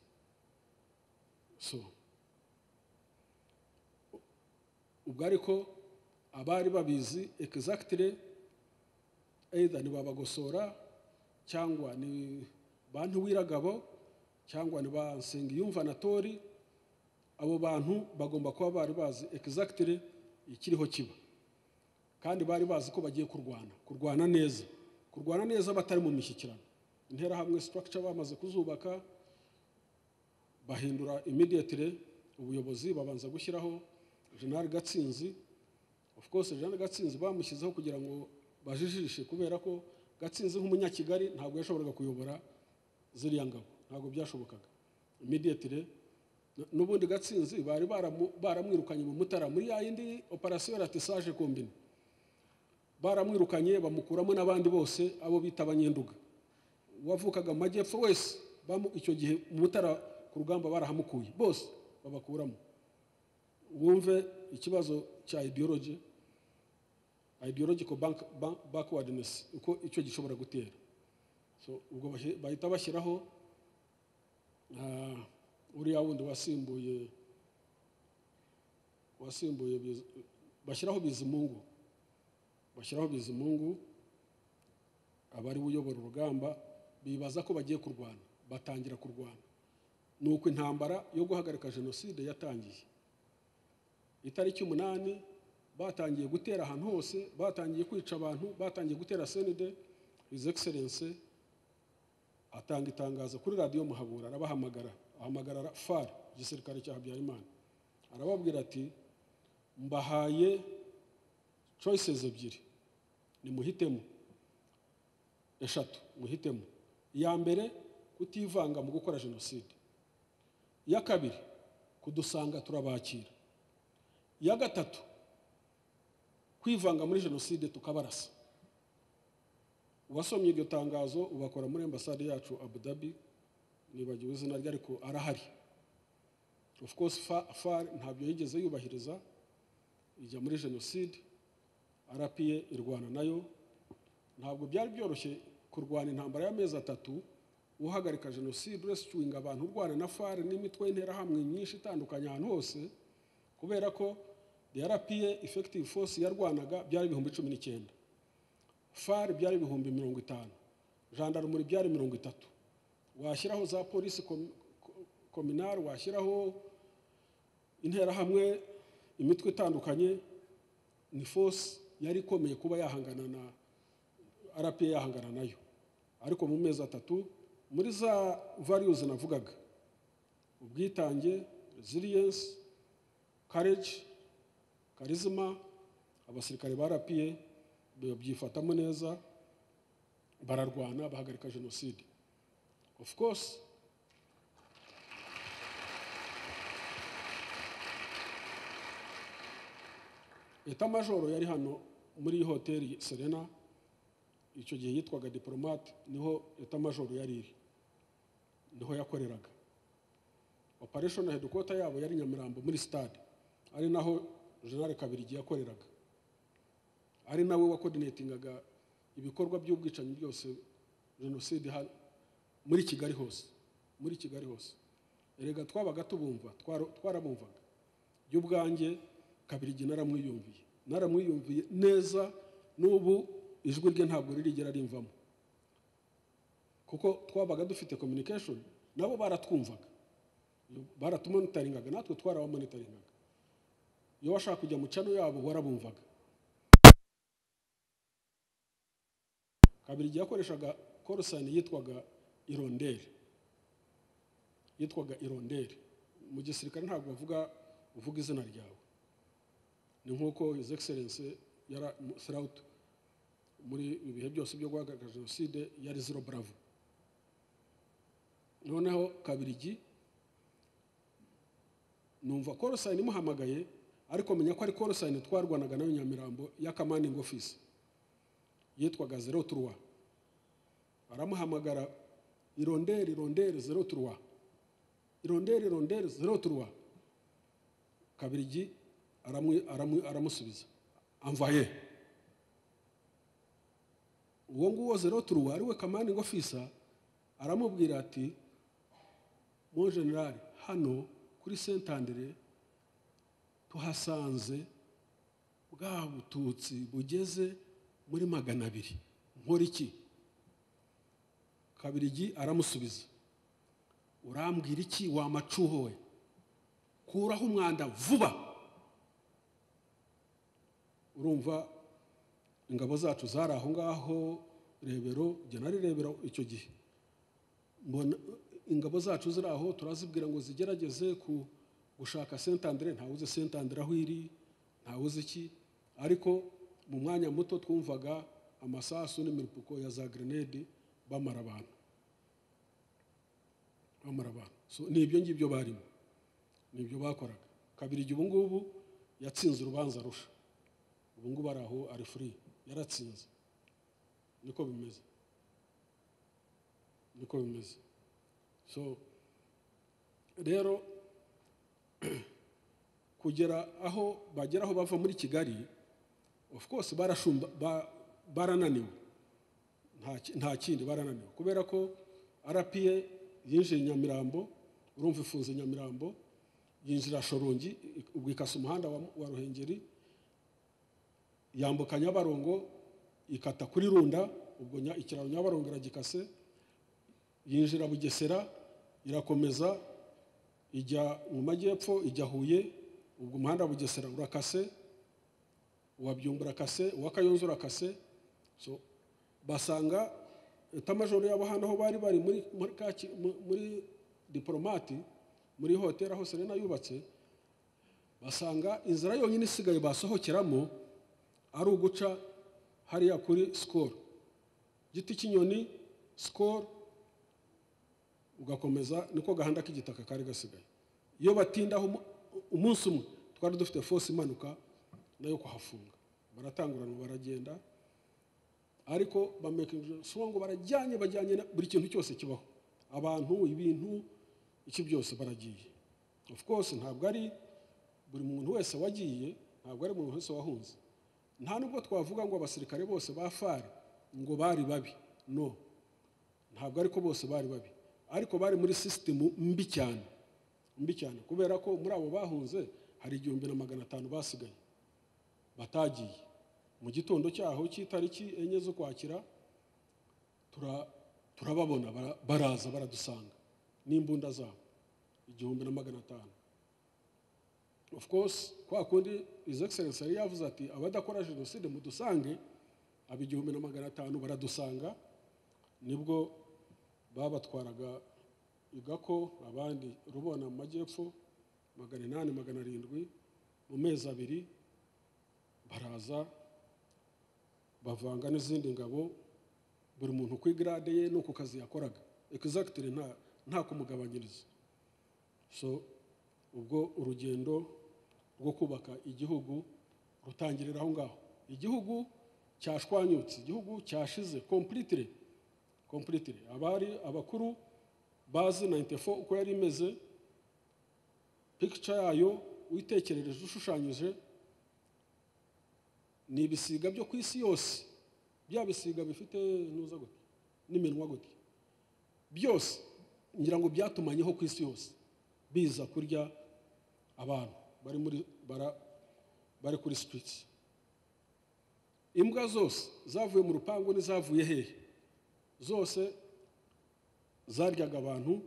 so ubwo ariko abari babizi egizagitire either ni babagosora cyangwa ni bantu wiragabo cyangwa ni ba nsengiyumva anatori abo bantu bagomba kuba bari bazi egizagitire ikiriho kiba kandi bari bazi ko bagiye kurwana kurwana neza kurwana neza batari mu mishyikirano interahamwe structure bamaze kuzubaka bahindura immediately ubuyobozi babanza gushyiraho general gatsinzi of course general gatsinzi bamushyizeho kugira ngo bajijishe kubera ko gatsinzi nk'umunyakigali ntabwo yashoboraga kuyobora ziriya ngabo ntabwo byashobokaga immediately N- n'ubundi gatsinzi bari baramu- baramwirukanye mu mutara muri ya yindi operasiyo ratisage kombine baramwirukanye bamukuramo n'abandi bose abo bita abanyenduga uwavukaga mu majyepfo wese bamu icyo gihe mu mutara ku rugamba barahamukuye bose babakuramo wumve ikibazo cya ideology ideological bank, bank, backwardness uko icyo gishobora gutera so ubwo bahi- bahita bashyiraho ah, uriya wundi wasimbuye wasimbuye Biz- bashyiraho bizimungu bashyiraho bizimungu abari uyobora urugamba bibaza ko bagiye kurwana batangira kurwana ni uko intambara yo guhagarika jenoside yatangiye itariki umunani batangiye gutera ahantu hose batangiye kwica abantu batangiye gutera senide hizi egiserense atanga itangazo kuri radiyo muhabura arabahamagara ahamagara far igisirikare cya habyarimana arababwira ati mbahaye choices ebyiri nimuhitemo eshatu muhitemo iya mbere kutivanga mu gukora jenoside iya kabiri kudusanga turabakira iya gatatu kwivanga muri jenoside tukabarasa uwasomye iryo tangazo ubakora muri ambasade yacu abu dhabi nibagiwe izina rye ariko arahari of course far ntabyo yigeze yubahiriza ijya muri jenoside arapiye irwana nayo ntabwo byari byoroshye kurwana intambara y'amezi atatu uhagarika jenoside uresicuwinga abantu urwana na far n'imitwe y'interahamwe myinshi itandukanye ahantu hose kubera ko rpa effective force yarwanaga byari ibihumbi cumi n'icyenda far byari ibihumbi mirongo itanu jandarumuri byari mirongo itatu washyiraho za polisi kominari washyiraho interahamwe imitwe itandukanye ni force yari ikomeye kuba yahangana na rpa yahangana nayo ariko mu mezi atatu muri za variyuzi navugaga ubwitange resilience courage karizima abasirikare ba rpa babyifatamo neza bararwana bahagarika jenoside of course leta majoro yari hano muri iyi hoteli serena icyo gihe yitwaga diporomate niho leta majoro yari iri niho yakoreraga opereshoni hedikota yabo yari nyamirambo muri sitade ari naho jenali kabiri yakoreraga ari nawe wakodinetingaga ibikorwa by'ubwicanyi byose jenoside muri kigali hose muri kigali hose erega twabaga tubumva twarabumvaga by'ubwange kabirigi naramwiyumviye naramwiyumviye neza n'ubu ijwi rye ntabwo ririgera rimvamo kuko twabaga dufite communication nabo baratwumvaga baratumonitaringaga natwe twarabamonitaringaga iyo washaka kujya mu cano yabo warabumvaga kabiri yakoreshaga korosani yitwaga ironderi yitwaga ironderi mu gisirikare ntabwo bavuga uvuga izina ryawe ni nk'uko his excellence yara throughout muri ibihe byose byo guhagarika jenoside yari zero bravo noneho kabirigi numva korosayini imuhamagaye ariko menya ko ari korosayini twarwanaga nayo nyamirambo ya commanding office yitwaga zero turuwa aramuhamagara ironderi ironderi zero turuwa ironderi ironderi zero turuwa kabirigi aramusubiza amvaye uwo nguwo zero turuwa ari we commanding officer aramubwira ati mo generale hano kuri sentandere tuhasanze bwa bututsi bugeze muri magana abiri nkora iki kabirigi aramusubiza urambwira iki wamacuhowe kuraho umwanda vuba urumva ingabo zacu zari aho ngaho rebero genari rebero icyo gihe mbona ingabo zacu ziri aho turazibwira ngo zigerageze ku gushaka sentandere ntawuzi sentandere aho iri ntawuzi iki ariko mu mwanya muto twumvaga amasasu n'imirupuko ya za gerenede bamara abantu bamara abantu ni ibyo ngibyo barimo ni ibyo bakoraga kabiri igihe ubu ngubu yatsinze urubanza rusha ubu ngubu ari aho ari furi yaratsinze niko bimeze niko bimeze so rero kugera aho bagera aho bava muri kigali of course barashumba barananiwe nta kindi barananiwe kubera ko rpa yinjiye nyamirambo urumva ifunze nyamirambo yinjira shorongi ubwo ikasa umuhanda wa ruhengeri yambuka nyabarongo ikata kuri runda ubwo ikiraro nyabarongo iragikase yinjira bugesera irakomeza ijya mu majyepfo ijya huye ubwo umuhanda wa bugesera urakase uwabyungura akase uwakayunzu urakase so basanga etamajoro yabo hano aho bari bari muri diporomati muri hoteli aho serena yubatse basanga inzira yonyine isigaye basohokeramo ari uguca hariya kuri sikoro giti cy'inyoni sikoro ugakomeza niko gahanda k'igitaka kari gasigaye iyo batindaho umu- umunsi umwe twari dufite force imanuka nayo kuhafunga baratangurana baragenda ariko bamekinje so ngo barajyanye bajyanye na- buri kintu cyose kibaho abantu ibintu iki byose baragiye of course ntabwo ari buri muntu wese wagiye ntabwo ari umuntu wese wahunze nta nubwo twavuga ngo abasirikare bose ba fari ngo bari babi no ntabwo ariko bose bari babi ariko bari muri sisitemu mbi cyane mbi cyane kubera ko muri abo bahunze hari igihumbi na magana atanu basigaye batagiye mu gitondo cyaho cy'itariki enye z'ukwakira tura- turababona bara- baraza baradusanga n'imbunda zabo igihumbi na magana atanu of course kwa kundi his excellence yari yavuze ati abadakora jenoside mudusange aba igihumbi na magana atanu baradusanga nibwo babatwaraga igako abandi rubona mu majyepfo magana inani magana arindwi mu mezi abiri baraza bavanga n'izindi ngabo buri muntu ku igarade ye no ku kazi yakoraga egizagitire nta nta kumugabanyiriza so ubwo urugendo rwo kubaka igihugu rutangirira aho ngaho igihugu cyashwanyutse igihugu cyashize kompuritire kompuritire abari abakuru bazi 94 uko yari imeze pikica yayo uyitekerereje ushushanyije ni ibisiga byo ku isi yose bya bisiga bifite ntuza gute n'iminwa gute byose ngira ngo byatumanyeho ku isi yose biza kurya abantu bari muri bara- bari kuri sitiriti imbwa zose zavuye mu rupangu n'izavuye hehe zose zaryaga abantu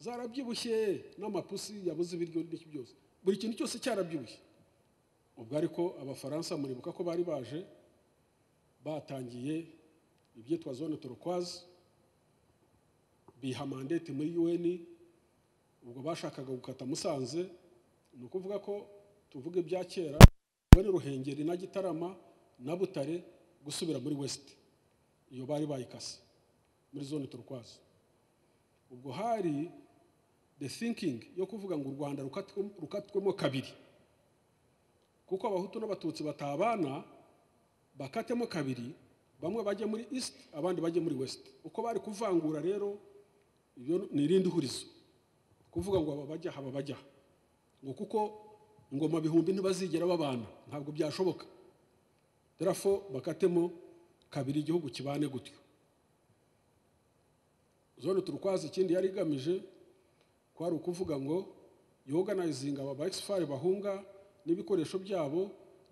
zarabyibushye n'amapusi yabuze ibiryo n'iki byose buri kintu cyose cyarabyibushye ubwo ariko abafaransa muribuka ko bari baje batangiye ibyitwa zone turokwazi biha mandate muri un ubwo bashakaga gukata musanze ni ukuvuga ko tuvuga ibya kera bane ruhengeri na gitarama na butare gusubira muri west iyo bari bayikase muri zone turokwazi ubwo hari the thinking yo kuvuga ngo u rwanda rukatwe- rukatwemo kabiri kuko abahutu n'abatutsi batabana bakatemo kabiri bamwe bajye muri east abandi bajye muri west uko bari kuvangura rero iyo ni irindi hurizo kuvuga ngo aba bajya aba bajya ngo kuko ingoma bihumbi ntibazigera babana ntabwo byashoboka terafo bakatemo kabiri igihugu kibane gutyo zone turukwazi ikindi yari igamije kwari ukuvuga ngo yoganizinga aba bagisi bahunga n'ibikoresho byabo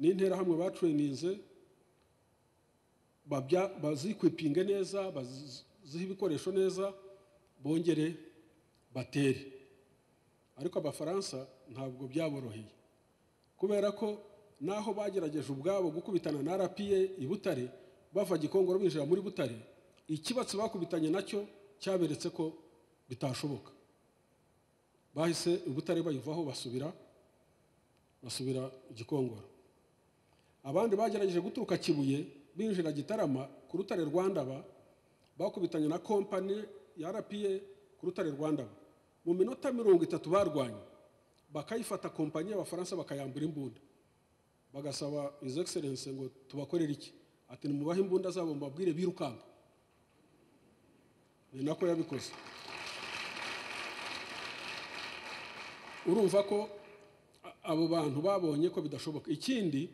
n'interahamwe bacureninze babya- bazikwipinge neza bazihe ibikoresho neza bongere batere ariko abafaransa ntabwo byaboroheye kubera ko naho bagerageje ubwabo gukubitana na rpa i butare bava gikongoro binjira muri butare ikibatsi bakubitanye nacyo cyaberetse ko bitashoboka bahise i butare bayivaho basubira basubira gikongoro abandi bagerageje guturuka kibuye binjira gitarama ku rutare rwa ndaba bakubitanye na kompani ya rpa ku rutare rwa ndaba mu minota mirongo itatu barwanye bakayifata kompanyi y'abafaransa bakayambura imbunda bagasaba his excellence ngo tubakorere iki ati nimubahe imbunda zabo mubabwire birukanka ni nako yabikoze urumva ko a- abo bantu babonye ko bidashoboka ikindi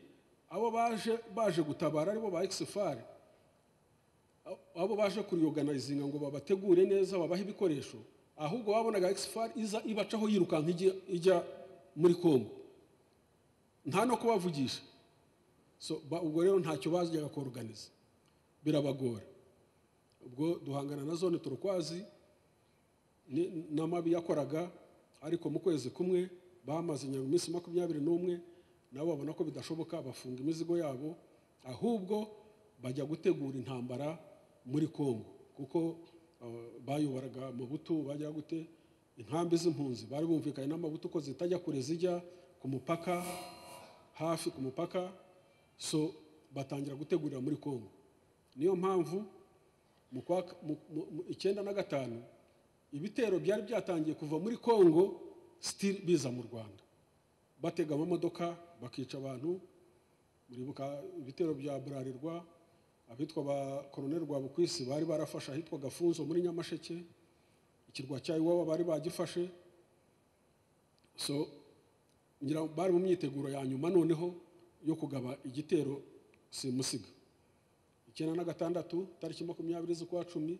abo baje baje gutabara aribo ba exifare abo baje kuriyoganayizinga ngo babategure neza babahe ibikoresho ahubwo babonaga exifare iza ibacaho yirukanka ijya, ijya muri kongo nta no kubavugisha so ba, ubwo rero ntacyo bajyaga kuruganiza birabagora ubwo duhangana na zone turukwazi ni- n'amabi yakoraga ariko mu kwezi kumwe bamaze nyuma iminsi makumyabiri n'umwe nabo babona ko bidashoboka bafunga imizigo yabo ahubwo bajya gutegura intambara muri kongo kuko uh, bayoboraga amabutu bajya gute inkambi z'impunzi bari bumvikanye n'amabutu ko zitajya kure zijya ku mupaka hafi ku mupaka so batangira gutegurira muri kongo niyo mpamvu mu kwa- mu- mu- mu- icyenda na gatanu ibitero byari byatangiye kuva muri congo sitiri biza mu rwanda batega amamodoka bakica abantu muribuka ibitero bya burarirwa abitwa ba koroneli rwabukwisi bari barafashe ahitwa gafunzo muri nyamasheke ikirwa cya iwabo bari bagifashe so ngira bari mu myiteguro ya nyuma noneho yo kugaba igitero simusiga icyenda na gatandatu tariki makumyabiri z'ukwa cumi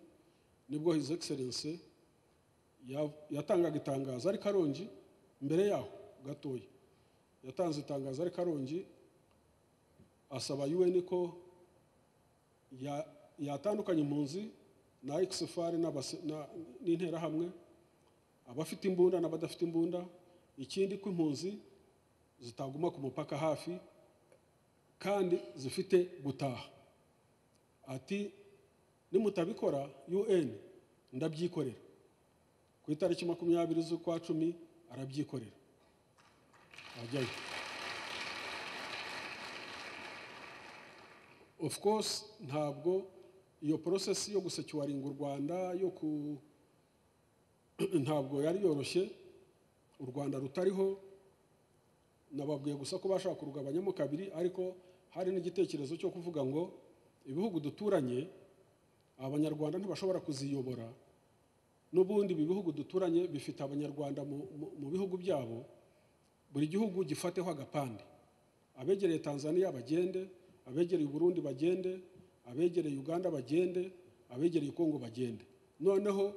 nibwo hizi egiserense yatangaga itangazo ari karongi mbere yaho gatoya yatanze itangazo ari karongi asaba un ko ya- yatandukanya impunzi na ekisifari n'interahamwe abafite imbunda n'abadafite imbunda ikindi ko impunzi zitaguma ku mupaka hafi kandi zifite gutaha ati nimutabikora un ndabyikorera ku itariki makumyabiri z'ukwa cumi arabyikorera ajyayo of course ntabwo iyo process yo gusecuwaringa u rwanda yo ku ntabwo yari yoroshye u rwanda rutariho nababwiye gusa ko bashaka kurugabanyamo kabiri ariko hari n'igitekerezo cyo kuvuga ngo ibihugu duturanye abanyarwanda ntibashobora kuziyobora n'ubundi ibi bihugu duturanye bifite abanyarwanda mu- mu- mu bihugu byabo buri gihugu gifateho agapande abegereye tanzania bagende abegereye burundi bagende abegereye uganda bagende abegereye kongo bagende noneho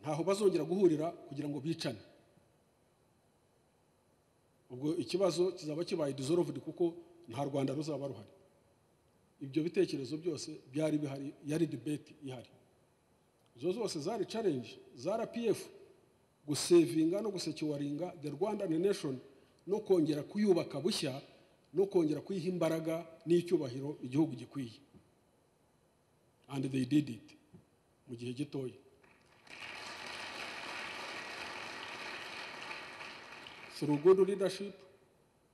ntaho bazongera guhurira kugira ngo bicane ubwo ikibazo kizaba kibaye dizorovudi kuko nta rwanda ruzaba ruhari ibyo bitekerezo byose byari bihari yari debate ihari izo zose zari challenge za rpf gusevinga no gusekiwaringa the rwandan nation no kongera kuyubaka bushya no kongera kuyiha imbaraga n'icyubahiro igihugu gikwiye and they did it mu gihe gitoya through good leadership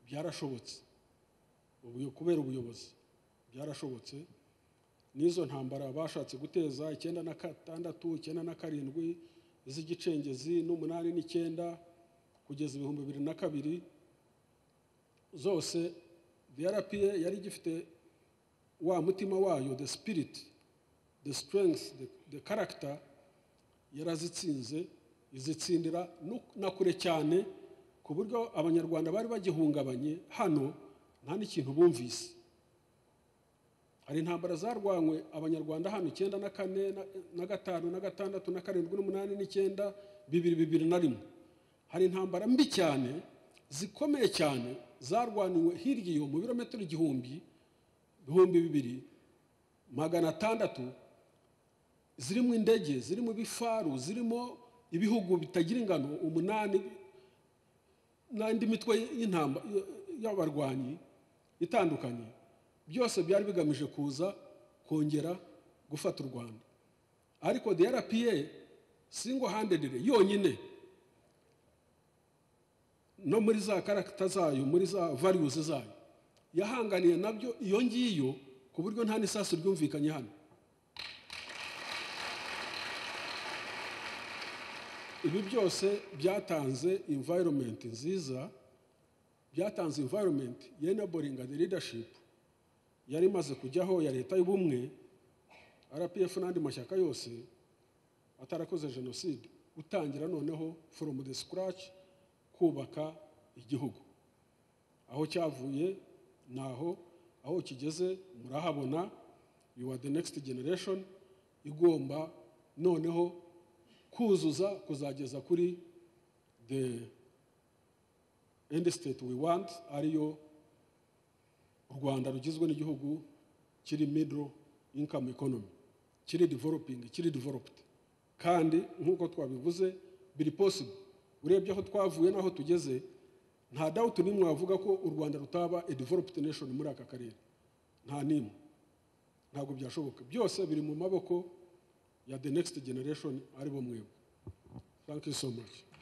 byarashobotse ubu- kubera ubuyobozi byarashobotse n'izo ntambara bashatse guteza icyenda na gatandatu icyenda na karindwi iz'igicengezi n'umunani n'icyenda kugeza ibihumbi bibiri na kabiri zose vrpa yari igifite wa mutima wayo the spirit the strength the, the character yarazitsinze izitsindira no- na kure cyane ku buryo abanyarwanda bari bagihungabanye hano nta n'ikintu bumvise hari intambara zarwanywe abanyarwanda hano icyenda na kane na- na gatanu na gatandatu na karindwi n'umunani n'icyenda bibiri bibiri na rimwe hari intambara mbi cyane zikomeye cyane zarwaniwe hirya iyo mu birometero igihumbi ibihumbi bibiri magana atandatu zirimo indege zirimo ibifaru zirimo ibihugu bitagira ingano umunani n'andi mitwe y'intamba y'abarwanyi itandukanye byose byari bigamije kuza kongera gufata u rwanda ariko the rpa single handed yonyine no muri za karagita zayo muri za values zayo yahanganiye nabyo iyo ngiyo ku buryo nta n'isasu ryumvikanye hano ibi byose byatanze environment nziza byatanze environment enabling the leadership yari imaze kujyaho ya leta y'ubumwe rpf n'andi mashyaka yose atarakoze jenoside gutangira noneho from the scratch kubaka igihugu aho cyavuye ni aho aho kigeze murahabona you are the next generation igomba noneho kuzuza kuzageza kuri the end state we want ariyo u rwanda rugizwe n'igihugu kiri middle income economy kiri developing kiri developed kandi nk'uko twabivuze biri possible urebye aho twavuye n'aho tugeze nta dawuti n'imwe wavuga ko u rwanda rutaba a developed nation muri aka karere nta n'imwe ntabwo byashoboka byose biri mu maboko ya the next generation aribo mwebwe thank you so much